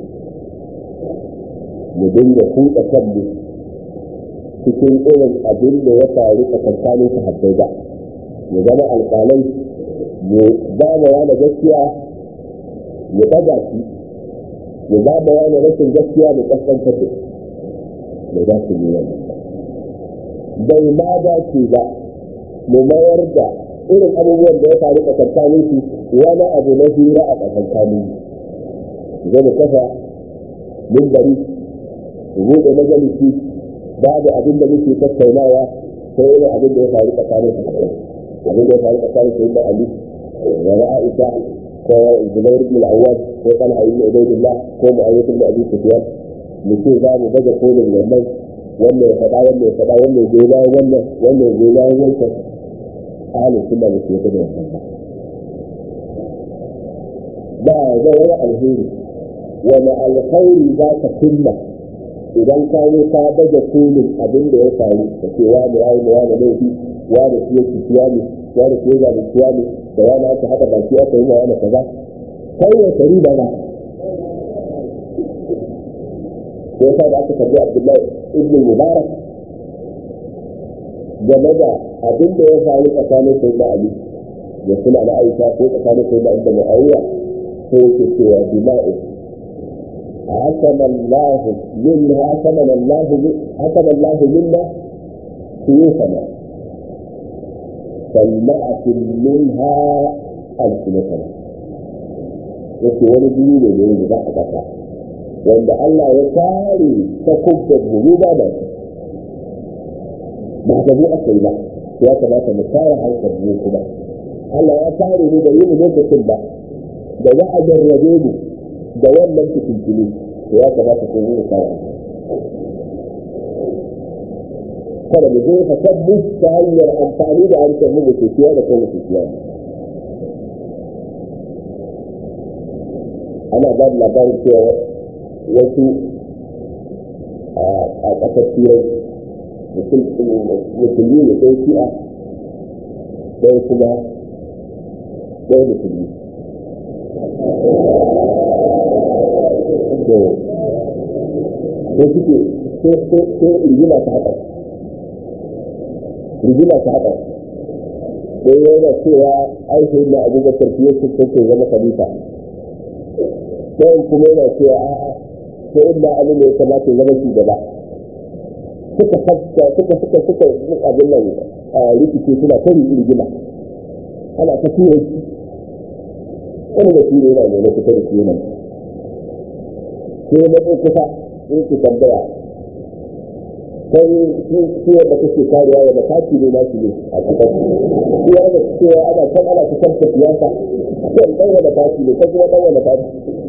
A: mu dinga kuɗa kanmu cikin irin abin da ya faru a tsakanin sahabbai ba mu zama alƙalai mu ba ma yana gaskiya mu ɗaga shi mu ba ma yana rashin gaskiya mu ƙasƙantar da bai dace ne wannan bai ma dace ba mu mayar da irin abubuwan da ya faru a tsakanin su wani abu na hira a tsakanin su zai mu kafa mimbari mu buɗe majalisi babu abin da muke tattaunawa sai irin abin da ya faru tsakanin su abin da ya faru tsakanin su da Ali da na Aisha ko Zubair ibn al-Awwad ko Talha ibn Ubaydillah ko Muawiya ibn Abi Sufyan mu ce za mu baje kolin wannan wannan ya faɗa wannan ya faɗa wannan ya goyi bayan wannan wannan ya goyi bayan wancan ahalin suna da ke da wannan ba ba zai wani alheri wani alkhairi za ka kunna idan ka yi ka baje kolin abin da ya faru da ke wani ya yi da wani laifi wani shi ya kiya ne wani shi ya zaɓi kiya ne da wani aka haɗa baki aka yi ma wani kaza kai ya kari ba ba ko yasa da aka karbi Abdullahi ibn Mubarak game da abin da ya faru tsakanin sai da Ali da suna na Aisha ko tsakanin sai da Ibn Muawiya ko yake cewa dima'u حكم الله منا حكم الله حكم الله منا سيوفنا فلنأت منها ألسنتنا yake wani biyu ne da yanzu za a ƙasa wanda Allah ya kare ta kubbar mu ba da ba ga mu aka yi ba ya kamata mu kare hankali mu kuma Allah ya kare mu da yin lokacin ba da za a jarrabe mu da wannan fitintini to ya kamata ko mu kare kada mu je ka tabbu ta hanyar amfani da harshen mu da ke da kai ke kiyaye ana ba da labarin cewa wasu a ƙasar turai musulmi ne ɗaya shi'a ɗaya kuma ɗaya musulmi to ko suke ko rigima ta haɗa rigima ta haɗa sai yana cewa ai sai na abubakar fiye su kake zama khalifa sai kuma yana cewa a'a sai inda abin da ya kamata ya zama shugaba suka fasta suka suka suka abin nan rikici suna ta rigima ana ta tura shi wani da tura yana ne na kusa da shi nan sai na ɗan kusa in ku tambaya sai shi wanda kake karewa da mataki ne na shi ne a kasar shi ya da cewa ana can ana ta kanta siyasa kan ɗan wanda taki ne kan kuma ɗan wanda taki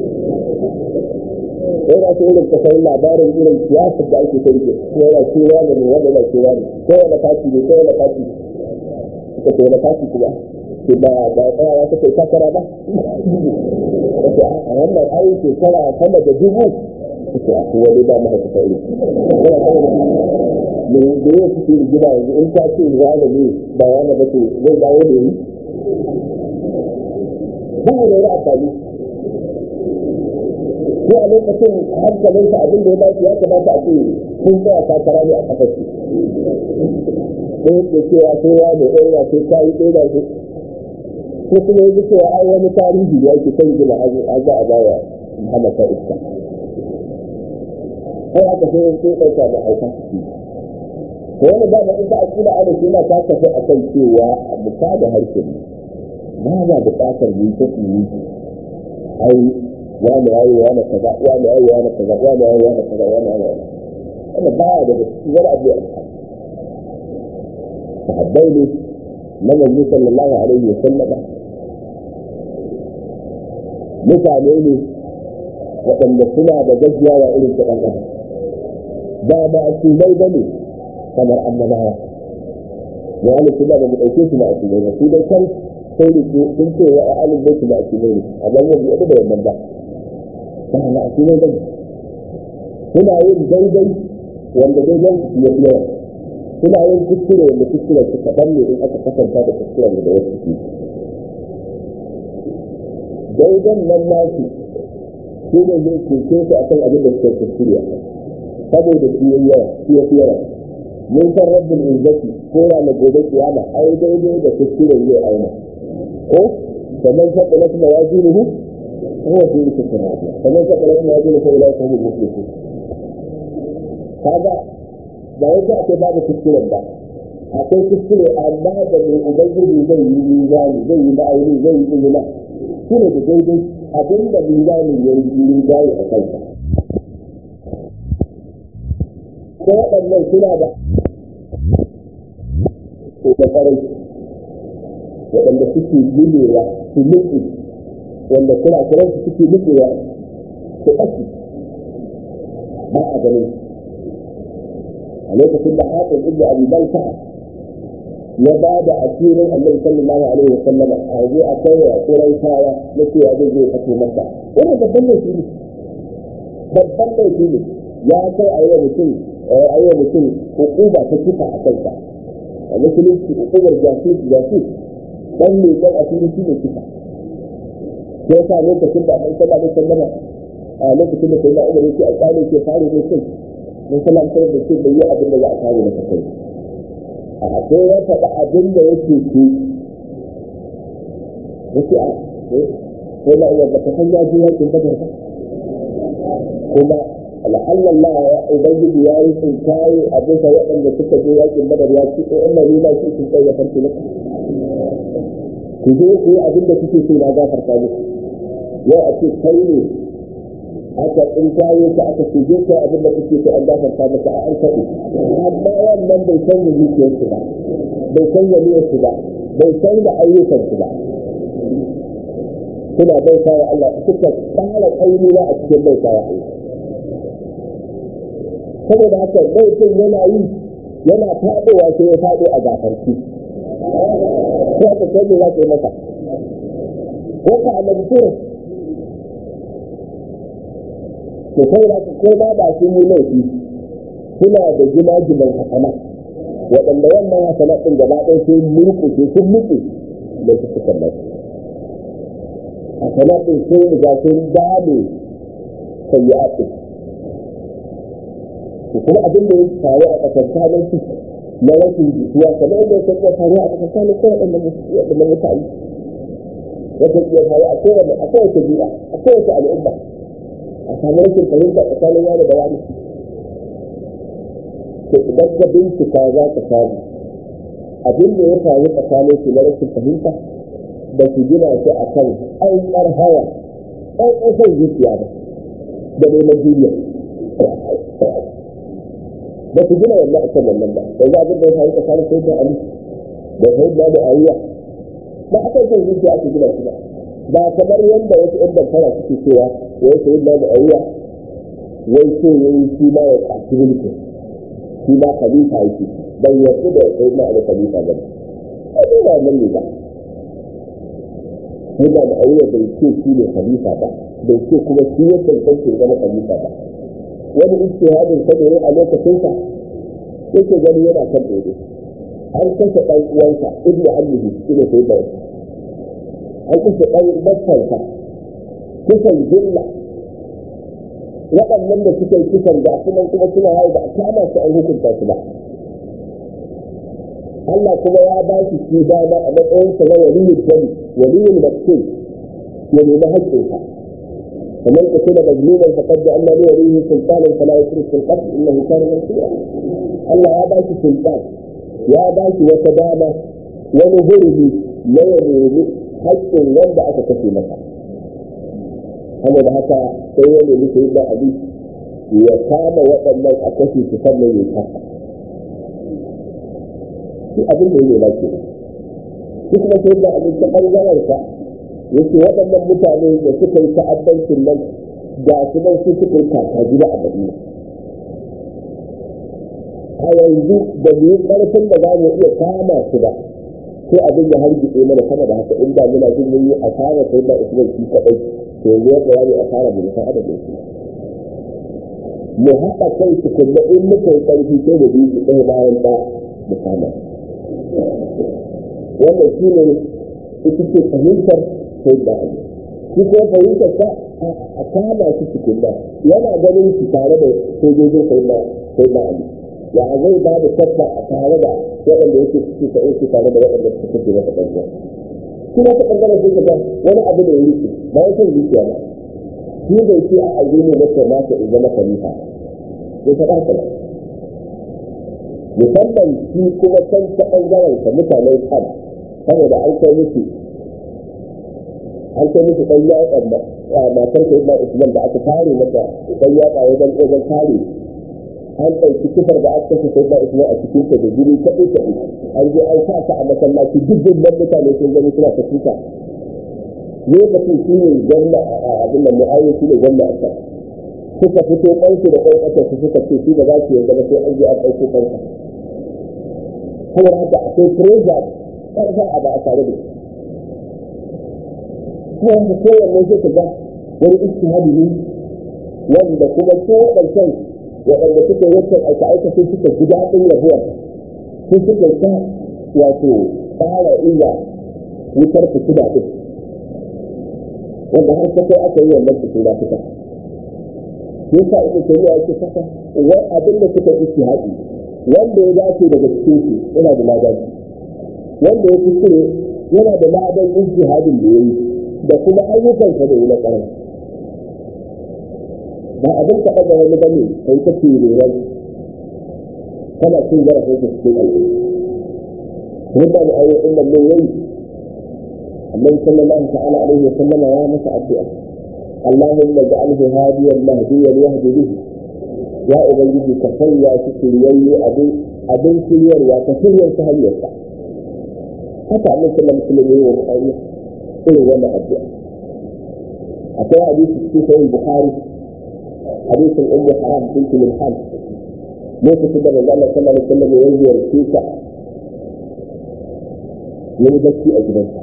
A: yana ta irin kasar labarin irin siyasar da ake kai ke yana cewa da ne wanda yana cewa ne ko wanda taki ne ko wanda taki suka ce wanda taki kuma ke ba ba tsayawa ta kai takara ba a wannan ayi shekara sama da dubu suke a wani ba mahaifa ta iri me da yau suke rigima yanzu in ta ce wani ne ba wani ba ce zai dawo da yi ba da wani amfani ko a lokacin hankalinsa abin da ya dace ya kamata a ce sun tsaya takara ne a kasar su ko yake cewa sai wani ɗaya sai ta yi ɗaya ce ko kuma yanzu cewa ai wani tarihi da yake kan gina a za a baya Muhammad ta iska sai aka sai sai ɗauka da hauka to wani ba da ita akida ana shi na ta tafi a kan cewa a buka da harshen ba ba buƙatar yi ta yi ai wani yayi wani kaza wani yayi wani kaza wani yayi wani kaza wani yayi wani wanda baya daga cikin wani abu ya sahabbai ne na manzo sallallahu alaihi wa sallama mutane ne waɗanda suna da gajiyawa irin ta ɗan adam ba ba a tumai ba ne kamar annabawa ya ala suna da mu ɗauke su ba a tumai ba su dai kan sai da sun ce wa a alin bai su ba a tumai ne amma ba mu yadda da wannan ba ba na a tumai ba ne suna yin daidai wanda daidai ya fi yawa suna yin kuskure wanda kuskure su kaɗan ne in aka kasanta da kuskuren da wasu ke daidan nan nasu shi ne zai cece su akan abin da suka kuskure saboda shi yayi yawa shi ya fi yawa mun san rabbul izzati ko ranar gobe kiyama ai daidai da kuskure zai auna ko kamar sabda na kuma wajinuhu هو في الكتاب فمن ثقل موازينه فاولئك هم المفلحون هذا ba wai za a ce babu kuskuren ba akwai kuskure amma da mai ubangiji zai yi mizani zai yi ma'auni zai yi izina shi ne da daidai abin da mizani ya yi rinjaye a kansa ko waɗannan suna da da ƙarai waɗanda suke gulewa su nufi wanda suna kiran su suke nufewa su ɓaci ba a ganin a lokacin da haɗin ibnu abi balta ya ba da asirin annabi sallallahu alaihi wa sallam a je a kai wa kurai kaya na cewa zai zai fito masa wannan babban laifi ne babban laifi ne ya kai a yi wa mutum a yi wa mutum hukuma ta kisa a kansa a musulunci hukumar jasus jasus dan ne dan asiri shi ne kisa sai ya sa lokacin da annabi sallallahu alaihi wa sallam a lokacin da sai da umar yake alƙali ke fare ne kai mun sallam sai da shi bai yi abin da za a kare masa kai a sai ya faɗa abin da yake ke yake a sai da umar baka san ya je yakin badar ba kuma la'allallah ya ubangiji ya yi tsinkaye a bisa waɗanda suka je yakin badar ya ce ko umar ne ma shi sun kai ya farko maka ku je ku yi abin da kuke so na gafarta muku yau a ce kai ne aka in kayo ka aka ce je kai abin da kuke so an gafarta maka a an kaɗe amma wannan bai canza zuciyarsu ba bai canza niyyarsu ba bai canza ayyukansu ba suna bauta wa Allah suka tsara ƙauniya a cikin bauta wa Allah saboda haka laifin yana yi yana faɗowa sai ya faɗo a gafarki ko aka kai ne za ka yi masa ko ka annabi tura to kai da ko ma ba su yi laifi suna da gina-ginan hasana waɗanda wannan hasana ɗin gaba ɗaya sai murƙushe sun mutu da su suka nan hasana ɗin sun riga sun dame sayyi'at kuma abin da ya faru a tsakankanin su na rashin jituwa kamar yadda ya tafiya faru a tsakankanin kowa waɗannan mutane wata iya faru a kowane a kowace bi'a a kowace al'umma a samu rashin fahimta tsakanin wani da wani to idan ka bincika za ka samu abin da ya faru tsakanin su na rashin fahimta ba su gina shi a kan ainihin hawa ainihin zuciya ba da neman duniya ba su gina wannan akan wannan ba yanzu abin da ya faru tsakanin sai da ali da sai da mu'awiya ba a kan son zuciya ake gina shi ba ba kamar yadda wasu ɗan damfara suke cewa wai sai da mu'awiya wai so ya yi shi ma ya ƙashi mulki shi ma khalifa yake bai yarda da sai da ali khalifa ba ne ai ba wannan ne ba sai da mu'awiya bai ce shi ne khalifa ba bai ce kuma shi ya tantance zama khalifa ba wani ijtihadin sa ne a lokacin sa yake gani yana kan dole an kashe ɗan uwansa ibnu ammihi shi ne sai da an kashe ɗan bakkansa kisan jilla waɗannan da suka yi kisan da kuma kuma suna hau da a kama su an hukunta su ba Allah kuma ya ba shi shi dama a matsayinsa na waliyin jami waliyin maktul ya nemi haƙƙinsa فمن قتل مظلوما فقد جعلنا لوليه سلطانا فلا يشرك في القتل انه كان منصورا الله يا باشي سلطان يا باشي وتدامى ونهره لا ينهره حق wanda aka kashe masa haka da haka sai ya nemi sai da abi ya kama waɗannan a kashe su sannan ya kasa shi abin da ya nema ke shi kuma sai da abin ta ɓangaren sa yake waɗannan mutane da suka yi ta'addancin nan ga su nan su suka yi kaka gida a madina a yanzu da mu yi ƙarfin da za mu iya kama su ba sai abin ya hargitse mana sama da haka inda muna jin mun yi asara sai da usman shi kaɗai to yanzu yadda ya yi asara mu san adadin su mu haɗa kai su kuma in muka yi ƙarfi sai mu bi su ɗaya bayan ɗaya mu kama wannan shi ne ita ce fahimtar sai da ali shi ko fahimtar ta a kama shi cikin da yana ganin shi tare da sojojin sai da sai da ali ya zai ba da tatta a tare da waɗanda yake ciki ta yake tare da waɗanda suka ce masa ƙarfiya shi na ta ɓangaren sai ka wani abu da ya rike ba ya san zuciya ba shi bai ce a aje ne na ta mata in zama khalifa bai ta ɗaka ba musamman shi kuma can ta ɓangaren sa mutanen kan saboda an kai musu an kai musu ɗan yaƙan da matar ka ibn usman da aka kare mata ɗan yaƙa wajen wajen kare an ɗauki kifar da aka kashe sai da usman a cikin ta da jini ta ɗauka an je an sa ta a masallaci duk dubban mutane sun gani suna ta tuka lokacin shi ne gwamna a abin nan mu'ayyar shi ne gwamna a can suka fito ƙansu da ƙwan ƙasar su suka ce shi da za su yanzu ba sai an je an ɗauko ƙansa saboda haka akwai pressure ƙarfa a ba a tare da shi kuma da kowanne sai ka ga wani istihadi ne wanda kuma su waɗancan waɗanda suka yi wancan aika aika sai suka ji daɗin rabuwa sai suka sa wato tsara iya wutar fitina ɗin wanda har ta kai aka yi wannan fitina fita yasa ita shari'a yake saka wani abin da suka istihadi wanda ya dace daga cikin su yana da ladabi wanda ya kuskure yana da ladan ijtihadin da yayi da kuma ayyukansa da yi na ƙarar ba abin ka ɗaga wani ba ne kai ta ran kana cin zarafin su cikin al'umma wanda da ayyukan nan mai yayi annabi sallallahu ta'ala alaihi wa sallama ya masa addu'a اللهم اجعله هاديا مهديا يهدي به يا ubangiji ka sanya shi shiryayye abin abin shiryarwa ka shiryar ta hanyarsa haka annabi sallallahu alaihi wa sallam ya yi irin wannan addu'a akwai hadisi cikin sahih bukhari hadisin ummu haram binti milhan lokacin da manzo Allah sallallahu alaihi wasallam ya ziyarce ta yayi bacci a gidansa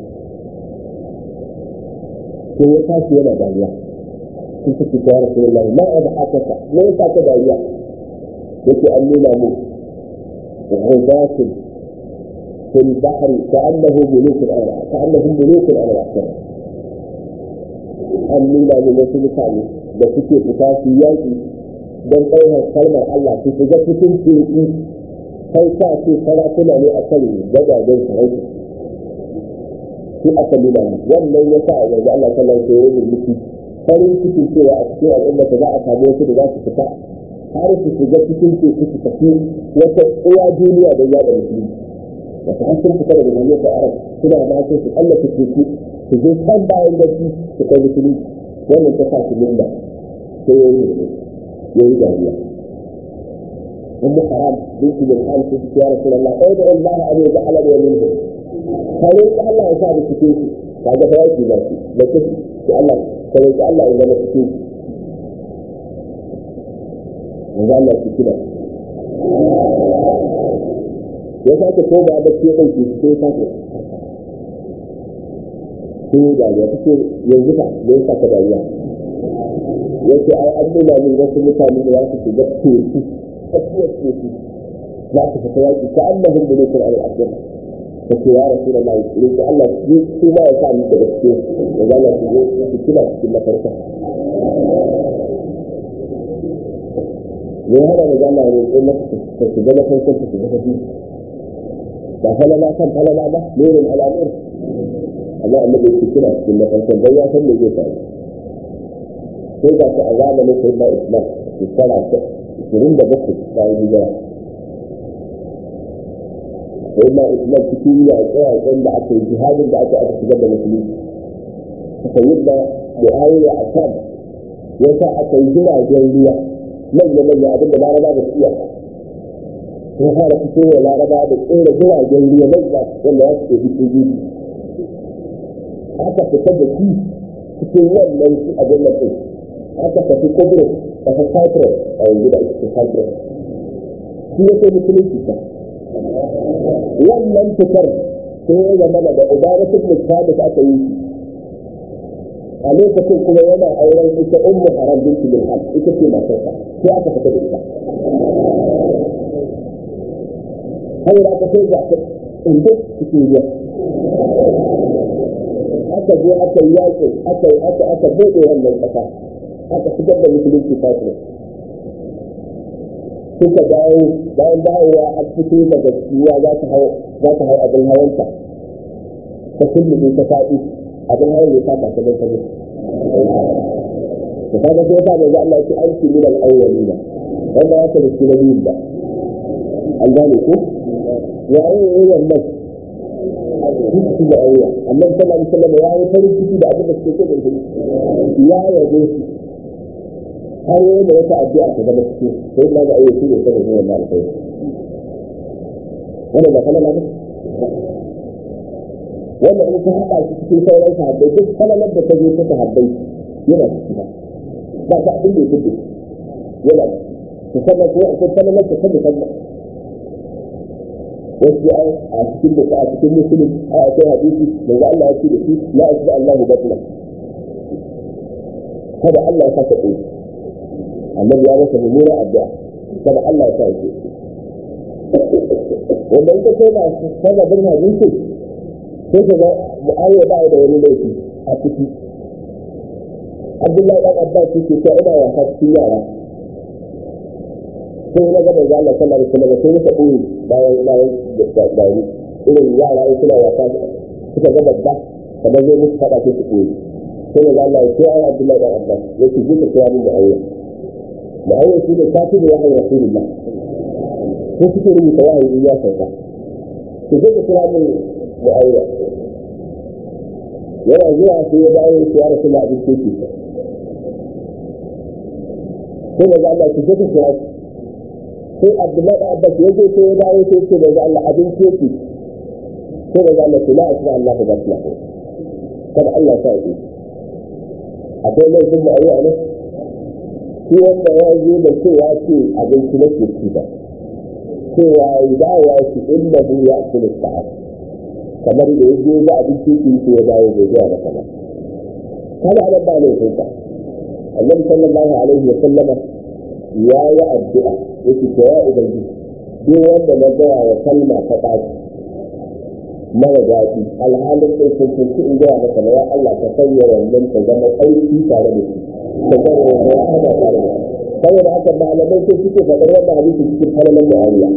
A: sai ya tashi yana dariya sun suke ta yara sai Allah ma a da haka me yasa ka dariya yake an nuna mu ghudatin في البحر كأنه ملوك الأرض كأنهم ملوك الأرض an nuna min wasu mutane da suke fita su yaƙi don ɗaukar kalmar Allah su shiga cikin teku kai sa ce sarakuna ne a kan gadajen sarauta su aka nuna mu wannan ya sa a yanzu Allah sallallahu alaihi wasallam mutu farin cikin cewa a cikin al'umma za a samu wasu da za su fita har su shiga cikin teku su tafi wata uwa duniya don yada musulmi wata har sun fita daga duniyar da arab suna ma sai su tsallaka teku su je kan bayan gaci su kai musulmi wannan ta sa su nuna sai ya yi ya yi dariya أم حرام بنت من حال يا رسول الله ادعو الله أن يجعلني منه فليس الله يساعد السكينة هذا فوائد ذاتي لكن الله فليس الله إذا ما السكينة وقال الله السكينة ya sake ko ba da ke ɗauki sai sake sai ya dariya ta ce yanzu ka da ya saka dariya ya ce ai an nuna min wasu mutane da za su shiga teku tsakiyar teku za su fita yaƙi ka annahum da nufin al'adun ta ce ya rasu da mai tsiri ta Allah su ma ya sa ni da gaske da za su zo su kila cikin mafarka ne hana da zama ne ko na ta shiga na farkon ta shiga ta biyu ba falala kan falala ba nurin al'amur amma annabi yake kira cikin na farkon dan ya san me zai faru sai ga su a zamanin sai na islam shekara ta ishirin da bakwai bayan hijira sai na islam cikin yi a tsayayen da aka yi jihadin da aka aka shigar da musulunci suka yi da mu'awiya a kan ya sa aka yi jiragen ruwa manya-manya abinda laraba da siya ya fara fito wa laraba da tsere jiragen ruwa manya wanda ya suke fito biyu aka fita da shi cikin wannan su abin da ɗin aka tafi kudus a ta cyprus a yanzu da ake cyprus shi ya kai musulunci ta wannan fitar sai ya zama da ubaratun mutane da aka yi shi a lokacin kuma yana auren ita ummu haram binti bin hal ita ce matarsa sai aka fita da ita saboda aka sai ga inda cikin ruwa aka je aka yi yaƙi aka yi aka aka buɗe wannan ƙasa aka fitar da musulunci fatima suka dawo bayan dawowa a fito daga ciwa za ta hau za ta hau abin hawanta ta kullum ta faɗi abin hawan ya saka ta don ta mutu da kaga sai ta manzo Allah ya aiki min al-awwalina wanda ya ta da nabiyin da an gane ko ya yi wannan ciki da auya annabi sallallahu alaihi wasallam ya yi farin ciki da abin da suke so da shi ya yabe shi har yi da wata addu'a ta zama ciki sai da ga ayyuka ne saboda wannan alƙawari wannan ba kana lafiya wanda in ka haɗa shi cikin sauran sahabbai duk kalalar da ta zo ta sahabbai yana ciki ba ba ta abin da ya kuɗe yana ta sannan ko akwai kalalar da ta musamman wasu ai a cikin da a cikin musulun a akwai hadisi da za Allah ya ce da shi la asba Allahu batla kada Allah ya saka ɗaya annabi ya masa mummunar addu'a kada Allah ya sa ya ce wanda ita ce na sababin hadisi sai ka ga mu'awiya ba da wani laifi a ciki abdullahi dan abbas yake cewa ina wasa cikin yara sai na ga manzo Allah sallallahu alaihi wasallam sai muka koyi bayan bayan da dari irin yara ai suna wasa suka ga babba kamar zai musu fada sai su koyi sai manzo Allah ya ce ai abdullahi dan abbas yake ji ka kira min da aure da aure shi ne kafi da wahayi rasulullah ko suke rubuta wahayi ya sauka to sai ka kira min mu'awiya yana zuwa sai ya dawo ya rasu da abin keke sai da Allah ki je ka kira sai Abdullahi Abbas ya je sai ya dawo sai ce da Allah abin keke sai da Allah ki la asma Allah ba basla kada Allah ya yi akwai laifin mu'awiya ne shi wanda ya zo da cewa ce abinci na ke ci ba cewa ya dawo shi inda bu ya kula sa'a kamar da ya je ba abinci ki sai ya dawo bai zuwa maka ba kada ana ba ne sai ka annabi sallallahu alaihi wa sallama ya yi addu'a yake to ya ubangiji duk wanda na gaya wa kalma ta ɗaki mara daɗi alhalin ɗin sun sun in gaya maka na ya Allah ka sanya wannan ta zama aiki tare da shi saboda haka malamai sai suke faɗar wannan hadisi cikin halalan mu'awiya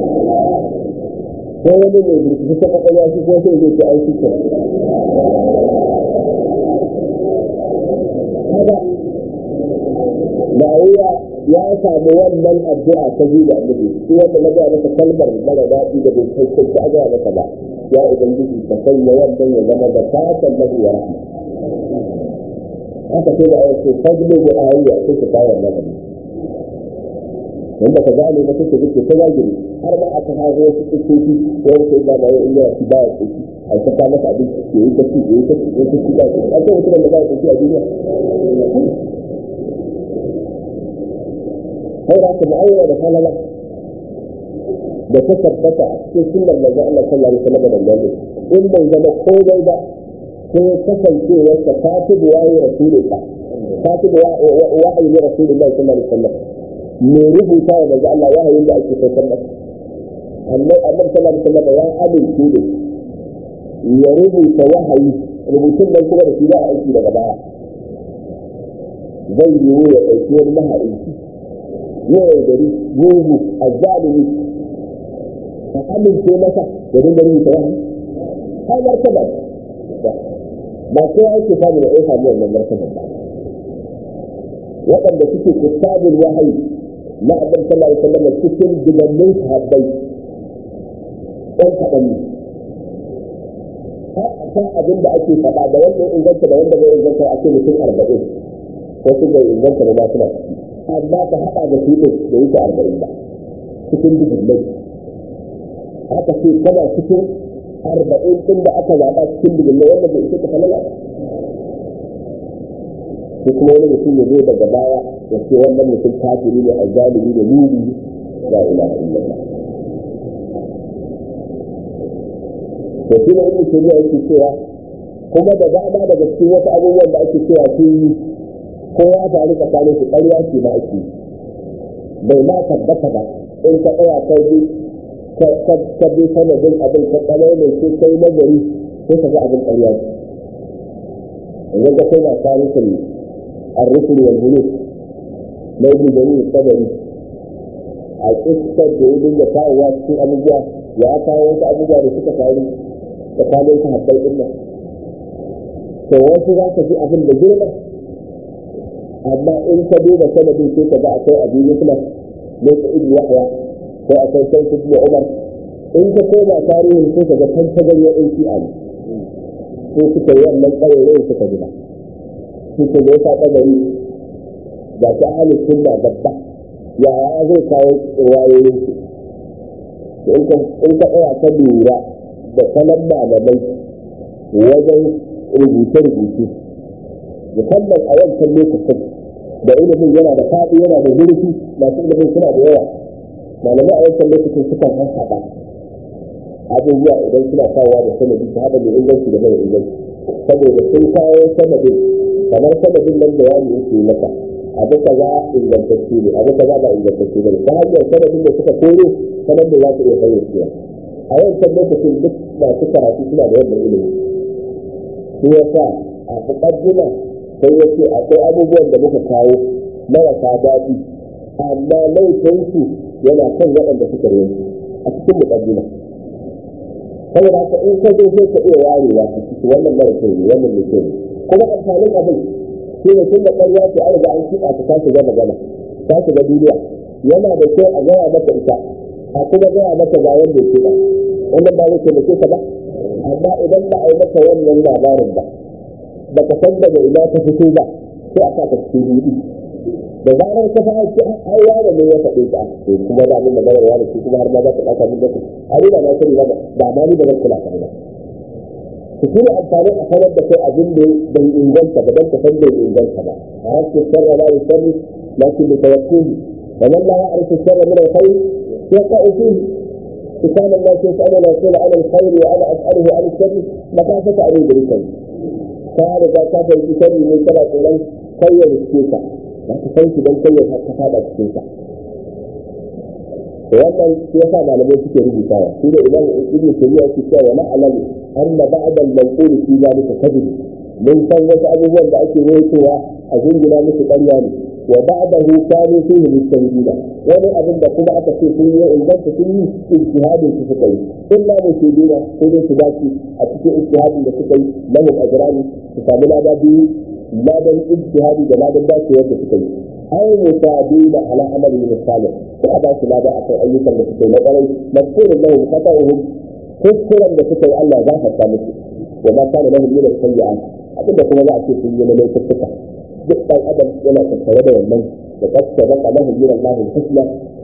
A: ko wani mai bincike ta kwakwalwa shi ko sai zai ce ai shi haka mu'awiya ya samu wannan addu'a ta biyu da annabi shi wanda na ga masa kalmar mara daɗi da bai kai kai ta ga masa ba ya ubangiji ka sanya wannan ya zama da fatan lahu wa rahma haka sai da ayat ce fadlu bi ayya sai ka kawo wannan hadisi wanda ka gane ba take dake ta zagiri har ma aka hawo wasu tsokoki ko wasu da ba ya inda shi ba ya tsoki a ta ka masa abin da yi ta ci yi ta ci yi ta ci ba shi a ce mutum da ba ya tsoki a duniya sai da ka mu'ayyana da falala da ta tabbata a cikin sunnar manzon Allah sallallahu alaihi wasallam da gani in bai zama komai ba sai kasancewar ka katibu wayi rasulullah katibu wahayi rasulullah sallallahu alaihi wasallam mai rubuta wa manzo Allah wahayin da ake saukar masa annabi annabi sallallahu alaihi wasallam ya amince da ya rubuta wahayi rubutun nan kuma da shi za a aiki daga baya zai yiwu ya ɗauki wani mahaici ya yaudari mugu a zalimi ka amince masa da dinga rubuta wahayi har martaba ba sai ake samu da ya samu wannan martaba ba waɗanda suke kitabul wahayi na abin sallallahu alaihi wasallam cikin dubannin sahabbai ɗan kaɗan ne ta abin da ake faɗa da wanda ya inganta da wanda bai inganta a ce mutum arba'in wasu bai inganta da masu ciki amma ka haɗa da su ɗin da yake arba'in ba cikin dubannai aka ce kana cikin arba'in ɗin da aka zaɓa cikin dubannai wanda bai isa ka falala ko kuma wani mutum ya zo daga baya ya ce wannan mutum kafiri ne azzalimi da nuni la ilaha illallah to shi ne ibnu tabi'a yake cewa kuma da dama daga cikin wasu abubuwan da ake cewa sun yi ko ya faru tsakanin su ƙarya ce ma ake bai ma tabbata ba in ka tsaya kai bi ka bi sanadin abin ka tsaye mai sai kai nazari sai ka ga abin ƙarya ce yanzu ka kai ba tarihin الرسل والملوك na ibn jarir sabari a kissar da ya dinga kawowa cikin abubuwa ya kawo wasu abubuwa da suka faru tsakanin ta habbai din nan to wasu za ka ji abin da girma amma in ka duba sanadin sai ka ga akwai abin yusma da ta ibn yahya ko akwai sai ibn umar in ka koma tarihin sai ka ga tantagar ya ɗin shi'a ne sai suka yi wannan ƙawayen suka gina suke da ya kabari ga ta ahli sunna babba ya ya zai kawo wayoyin su in ka tsaya ka lura da salon malamai wajen rubuce-rubuce musamman a wancan lokacin da ilimin yana da faɗi yana da zurfi masu ilimin suna da yawa malamai a wancan lokacin suka haɗa abubuwa idan suna kawowa da sanadi su haɗa da inganci da mara inganci saboda sun kawo sanadin kamar sanadin nan da yaro yake maka abu kaza ingantacce ne abu kaza ba ingantacce ne ta hanyar sanadin da suka koro sanar da za su iya fayyacewa a wancan lokacin duk masu karatu suna da wannan ilimi shi ya sa a muƙaddima sai ya ce akwai abubuwan da muka kawo marasa daɗi amma laifinsu yana kan waɗanda suka rinsu a cikin muƙaddima saboda haka in ka zo sai ka iya warewa a ciki wannan mara kyau ne wannan mai kyau ne kuma amfanin abin shi ne tun da ƙarya ce an riga an kiɗa ta tashi gama gama ta shiga duniya yana da kyau a gaya maka ita a kuma gaya maka ga wanda ke ba wannan ba zai taimake ka ba amma idan ba a yi maka wannan labarin ba ba ka san daga ina ta fito ba sai a sa ka cikin hudu da zarar ka fara ci ai wani ne ya faɗe ka to kuma da mun magana wani shi kuma har ma za ka ɗauka min lokaci a ni ba na sani ba ba ma ni ba zan kula ka ba ku kuma amfani a sanar da kai abin da bai inganta ba don ka san bai inganta ba a rashin sarra la yusalli lakin bi tawakkuli wa man la ya'rifu sarra min al-khayr yaqa'u fihi كان الناس يسألون الرسول عن الخير وأنا أسأله عن الشر مكافة أن يدركني كان إذا كافر بشر من سبع إليه خير الشيكة ba ka san shi don kai ya ka fada cikin sa wannan shi yasa malamai suke rubutawa shi da imam ibn tayyiba yake cewa wa ma'alam anna ba'da al-manqul fi zalika kadhib mun san wasu abubuwan da ake rawaitowa a jingina musu ƙarya ne wa ba'dahu kanu fihi mustahidina wani abin da kuma aka ce sun yi inganta sun yi ijtihadin su suka yi illa mushidina ko dai su dace a cikin ijtihadin da suka yi lahum ajrani su samu lada biyu ladan ijtihadi da ladan dacewar da suka yi ai musadina ala amali salih ko a ba su lada akan ayyukan da suka yi na ƙwarai mazkurun lahum khata'uhum kuskuren da suka yi Allah ya gafarta musu wa ma kana lahum min as-sayyi'at abinda kuma za a ce sun yi na laifuka duk ɗan adam yana tattare da wannan da kasta da kalahu min Allah husna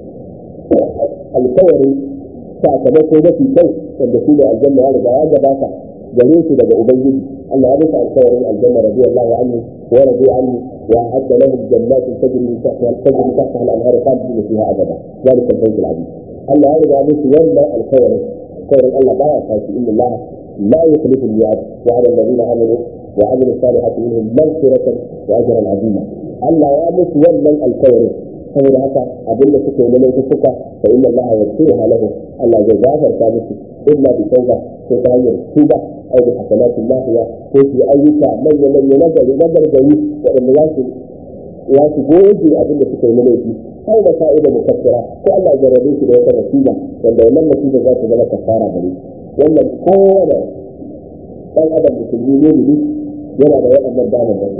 A: alkawarin sakamako mafi kyau wanda shi ne aljanna ya riga ya gabata gare su daga ubangiji Allah ya bisa alkawarin aljanna radiyallahu anhu wa radu anhu wa adda lahum jannatin tajri min tahtiha tajri tahtaha al-anhar khalidina fiha abada ذلك الفوز العظيم Allah ya riga musu wannan alkawarin alkawarin Allah baya tashi inna Allah la yukhlifu al-mi'ad wa 'ala alladhina amanu وعمل الصالحات منهم مغفرة وأجرا عظيما ألا يامس ولن الكوري saboda haka abin da suke na laifuka fa inna Allah yaghfiruha lahu Allah zai gafarta musu illa bi tauba ko ta hanyar tuba aw bi hasanatin lahiya ko su ayyuka manya manya na gari na gargari waɗanda za su ya su goge abin da suke na laifi aw da fa'ida mukaffira ko Allah ya jarrabe su da wata nasiba wanda wannan nasiba za ta zama kafara gare wannan kowane ɗan adam musulmi ne ne yana da waɗannan damar da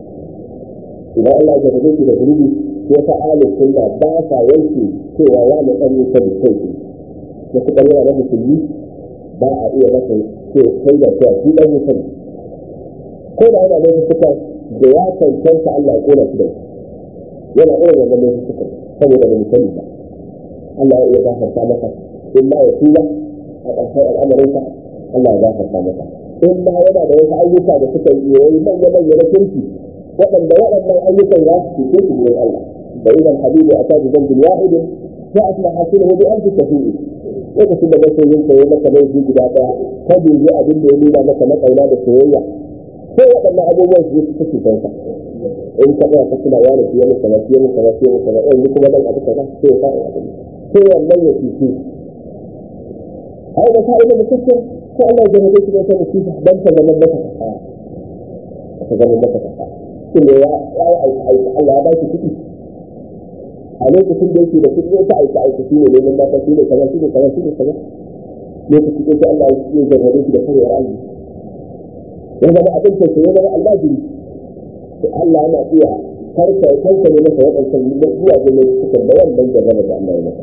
A: idan Allah ya jarrabe su da zunubi ko ta ali sunna ba sa yanke cewa ya ne ɗan yusa da kai da suka yana da musulmi ba a iya masa ce kai da cewa shi ɗan yusa ne ko da yana da suka da ya cancanta Allah ya kona shi da yana irin wannan laifuka saboda ba sani ba Allah ya iya gafarta masa in ma ya tuba a ƙarshen al'amarinsa Allah ya gafarta masa in ma yana da wasu ayyuka da suka yi yayi manya manya na kirki waɗanda waɗannan ayyukan za su cece su wurin Allah da idan habibu a tabi zambin wahidin ya asma hasilahu bi alfi tafi'i lokacin da masoyin ka yi maka laifi guda ɗaya ka dubi abin da ya nuna maka na ƙauna da soyayya sai waɗannan abubuwan su yi suke kanka in ka tsaya ka kula ya da fiye maka ba fiye maka ba fiye maka ba yanzu kuma dan abu kaza sai ya sa abin sai wannan ya fice ai da fa'ida da kake ko Allah ya jarabe shi da wata musiba dan ta zama maka kasa ta zama maka kasa shin ya ya aika aika Allah ya ba shi kuɗi a lokacin da yake da kuɗi ya ta aika aika shi ne neman mata shi ne kaza shi ne kaza shi ne kaza lokacin da Allah ya jarabe shi da kare Allah ya zama abin da ya zama Allah jiri da Allah yana iya karka kanka ne masa waɗancan zuwa gudun suka da wannan jarraba da Allah ya masa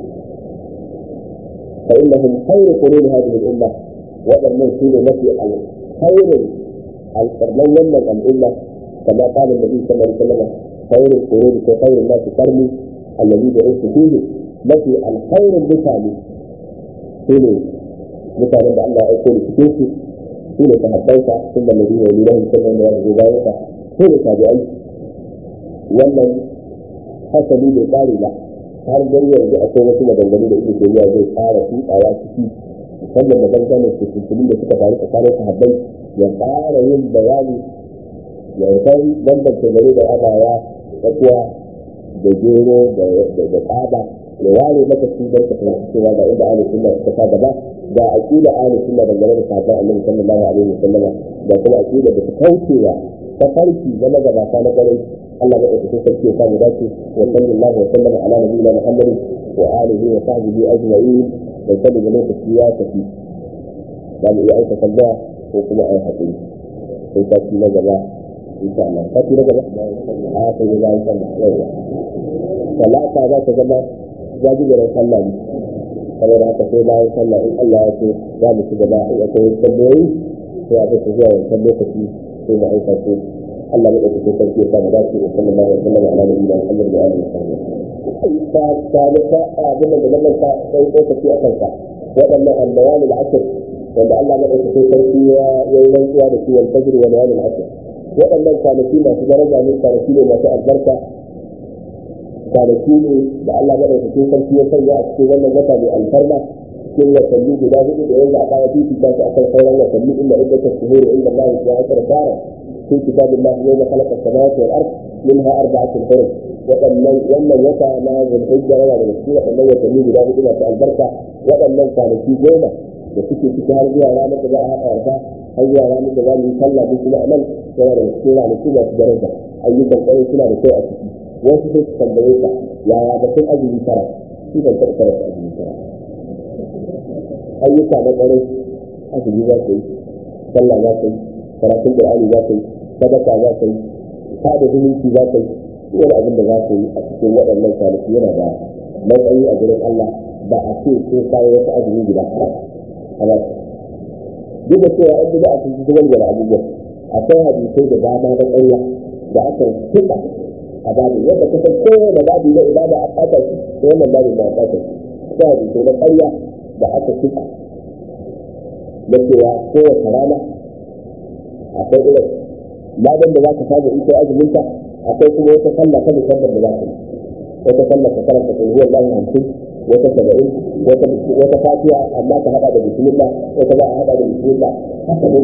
A: فإنهم خير قرون هذه الأمة ومن سين نفي خير القرنين من الأمة كما قال النبي صلى الله عليه وسلم خير القرون وخير الناس قرني الذي بعثت فيه نفي الخير المثالي سين مثال أن الله يقول في سين تهبيت ثم الذين يلونهم ثم من يرجو ذلك سين تابعين ومن حسبي بقاري له har dai yanzu akwai wasu maganganu da ibnu tayyiba zai fara tutsawa ciki musamman maganganun su tuntunin da suka faru tsakanin sahabbai ya fara yin bayani ya san bambance gare da abaya tsakuwa da gero da tsaba ya ware maka su don ka fahimci cewa ga inda ahli sunna suka sa gaba ga aqida ahli sunna dangane da sahabban annabi sallallahu alaihi wasallam da kuma aqida da ta kaucewa ta farki zama gabata na garai الله بقى في تلك كان ذاتي وصلى الله وسلم على نبينا محمد وآله وصحبه أجمعين ويسلم جميع السياسة فيه قال إيه أي تسلع وكما أي حقيقي في تأتي نجبة إن شاء الله تأتي نجبة آخر إذا إن شاء الله يوم فلا تعالى تجمع جاجي جرى صلى saboda haka sai bayan sallah in Allah ya ce za mu ci gaba in akwai tambayoyi sai a bisa zuwa wancan lokaci sai mu aika su Allah ya ɗauki sarki ya samu dace wa sallallahu alaihi wa sallam ala nabiyina Muhammad wa alihi wa sahbihi ta ta ta abin da nan ta sai lokaci a kansa waɗannan albayan al-asr wanda Allah ya ɗauki sarki ya yi rantsuwa da shi wal fajr wa layal al-asr waɗannan kwanaki masu daraja ne kwanaki ne masu albarka kwanaki ne da Allah ya ɗauki sarki ya sanya a cikin wannan wata mai alfarma cikin watanni guda hudu da yanzu a kaya fifita su akan sauran watanni inda inda ta shuhuru inda Allah ya ashara shara في كتاب الله يوم خلق السماوات والارض منها اربعه حرم waɗannan wannan wata na zulhijja yana da gaske waɗannan watanni guda hudu masu albarka waɗannan kwanaki goma da suke ciki har zuwa ranar da za a haɗa yarda har zuwa ranar da za mu yi sallah duk kuma a nan yana da cikin ranaku masu daraja ayyukan kwarai suna da kyau a ciki wasu sai su tambaye ka yaya batun azumi tara shi ban taɓa karanta azumi tara ayyuka na kwarai azumi za ka yi sallah za ka yi karatun qur'ani za ka yi sadaka za ka yi sada zumunci za ka yi wani abin da za ka yi a cikin waɗannan kwanaki yana da matsayi a gurin Allah ba a ce ko kawo wata azumi guda amma duk da cewa an bida a cikin zubar da abubuwan akwai hadisai da dama na ƙarya da aka tuka a babu yadda ka san kowane babu na ibada a ɓata shi ko wannan babu na ɓata shi akwai hadisai na ƙarya da aka tuka na cewa kowace rana akwai irin ladan da za ka samu in kai azumin ka akwai kuma wata sallah ta musamman da za ka yi wata sallah ka karanta ko zuwa lahi hamsin wata saba'in wata wata fatiha amma ka hada da bismillah wata ba a hada da bismillah haka ne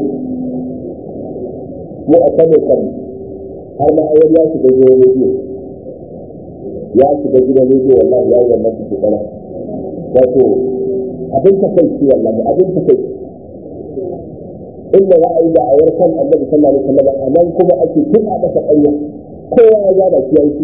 A: mu a kan kan har ma ayar ya shiga gidan rediyo ya shiga gidan rediyo wallahi ya yi wannan su kana wato abin ta kai shi wallahi abin ta kai inda za a yi da ayar kan annabi sallallahu alaihi wasallam a nan kuma ake tuka masa ƙarya kowa ya ga da shi yanki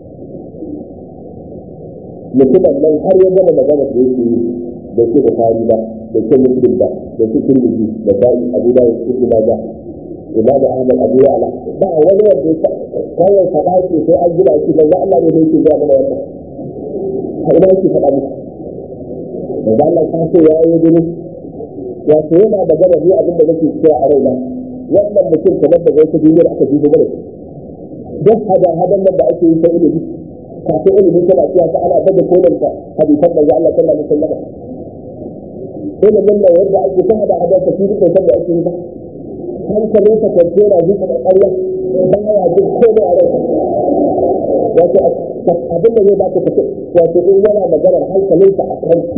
A: mutumin nan har ya gama magana da yake yi da ke da tari ba da ke muslim ba da ke kirmiji da tari abu da yake kuma da imam ahmad abu ya ala ba wani wanda ya kawai faɗa ce sai an gina shi banza Allah ne yake ga mana wannan har ba yake faɗa muku da Allah ta ce ya yi gudu wato yana da gaba ne abin da nake cewa a raina wannan mutum kamar da wata duniyar aka ji gaba duk hada hadan nan da ake yi ta ilimi kafin ilimi tana cewa ta ana daga kolanta hadisan da Allah sallallahu alaihi wasallam ilimin nan yadda ake ta hada hadan ta shi duk da ake yi ba hankalin sa kwanci yana zuwa da ƙarya ba ya jin komai a ransa wato abin da zai baka tafi wato in yana maganar hankalin sa a kwanci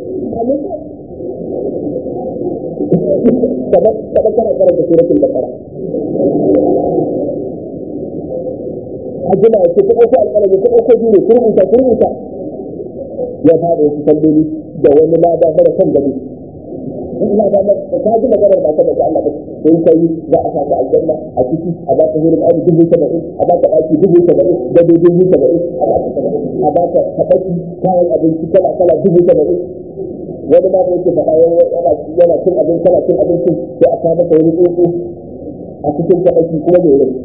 A: kamar kana karanta suratul baqara hajjina ya ce ko ko alƙalami ko ko biyu ko rubuta ko rubuta ya fara wasu tambayoyi da wani lada mara kan gado ina da ta ji maganar ba ta daga Allah ba in kai za a saka aljanna a ciki a ba ka hurin abu dubu saba'in a ba ka ɗaki dubu saba'in da dubu saba'in a ba ka kaɗaki kayan abinci kala kala dubu saba'in wani ma da yake faɗa yana cin abin kana cin abincin sai a kawo maka wani tsuntsu a cikin kaɗaki kuma mai rai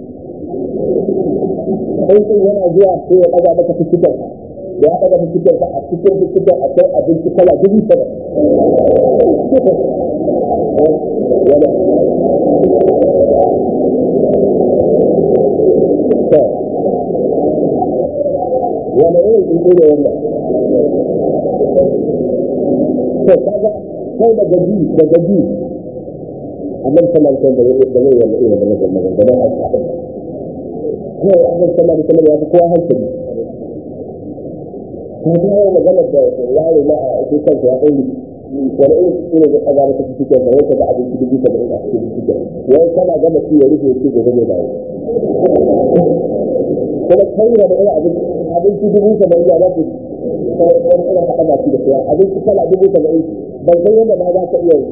A: aikin yana zuwa sai ya ɗaga maka fitikar ya ɗaga fitikar ka a cikin fitikar akwai abinci kala dubu sama wani irin ɗin ne wannan to kaga kai da gaji da gaji annabi sallallahu alaihi wasallam da zai wanda irin wannan magana da na haka kawai annabi sallallahu alaihi wasallam ya fi kowa hankali ko ta yi magana da yaro na a ake kansa ya ɗauri wani irin su ne zai ɗaga maka cikin sa wata da abinci dubu saba'in a cikin cikin wai kana gama ci ya rufe shi gobe zai dawo kuma kai da irin abinci abinci dubu saba'in ya za ku wani irin haɗa baki da kuwa abinci kala dubu saba'in ban san yadda ma za ka iya yi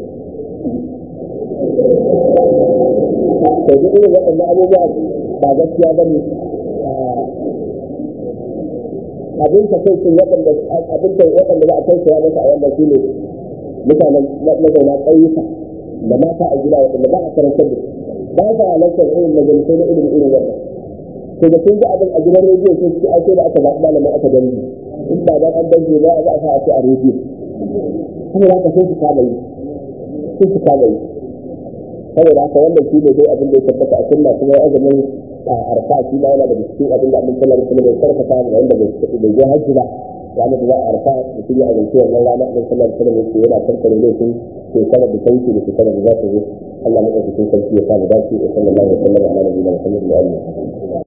A: to duk irin waɗannan abubuwa ba gaskiya ba ne abin ka kai sun waɗanda abin ka waɗanda ba a kai su masa a wannan shi ne mutanen mazauna ƙauyuka da mata a gida waɗanda ba a karantar da ba sa halartar irin majalisai na ilimin irin wannan to da sun ga abin a gidan rediyo sai su ake da aka zaɓi malamin aka dangi in ba dan an dangi ba za a sa a ce a rediyo saboda haka sai su kama yi sai su kama yi saboda haka wannan shi ne dai abin da ya tabbata a sunna kuma azumin arfa shi ma yana da cikin abin da annabi sallallahu alaihi wasallam ya karfafa ga wanda bai bai je hajji ba ranar da za a arfa mutum ya azumci wannan rana annabi sallallahu alaihi wasallam yake yana kankare laifin shekarar da ta wuce da shekarar da za ta zo Allah madaukakin sarki ya sa mu dace wa sallallahu alaihi wasallam ala nabiyina Muhammad wa alihi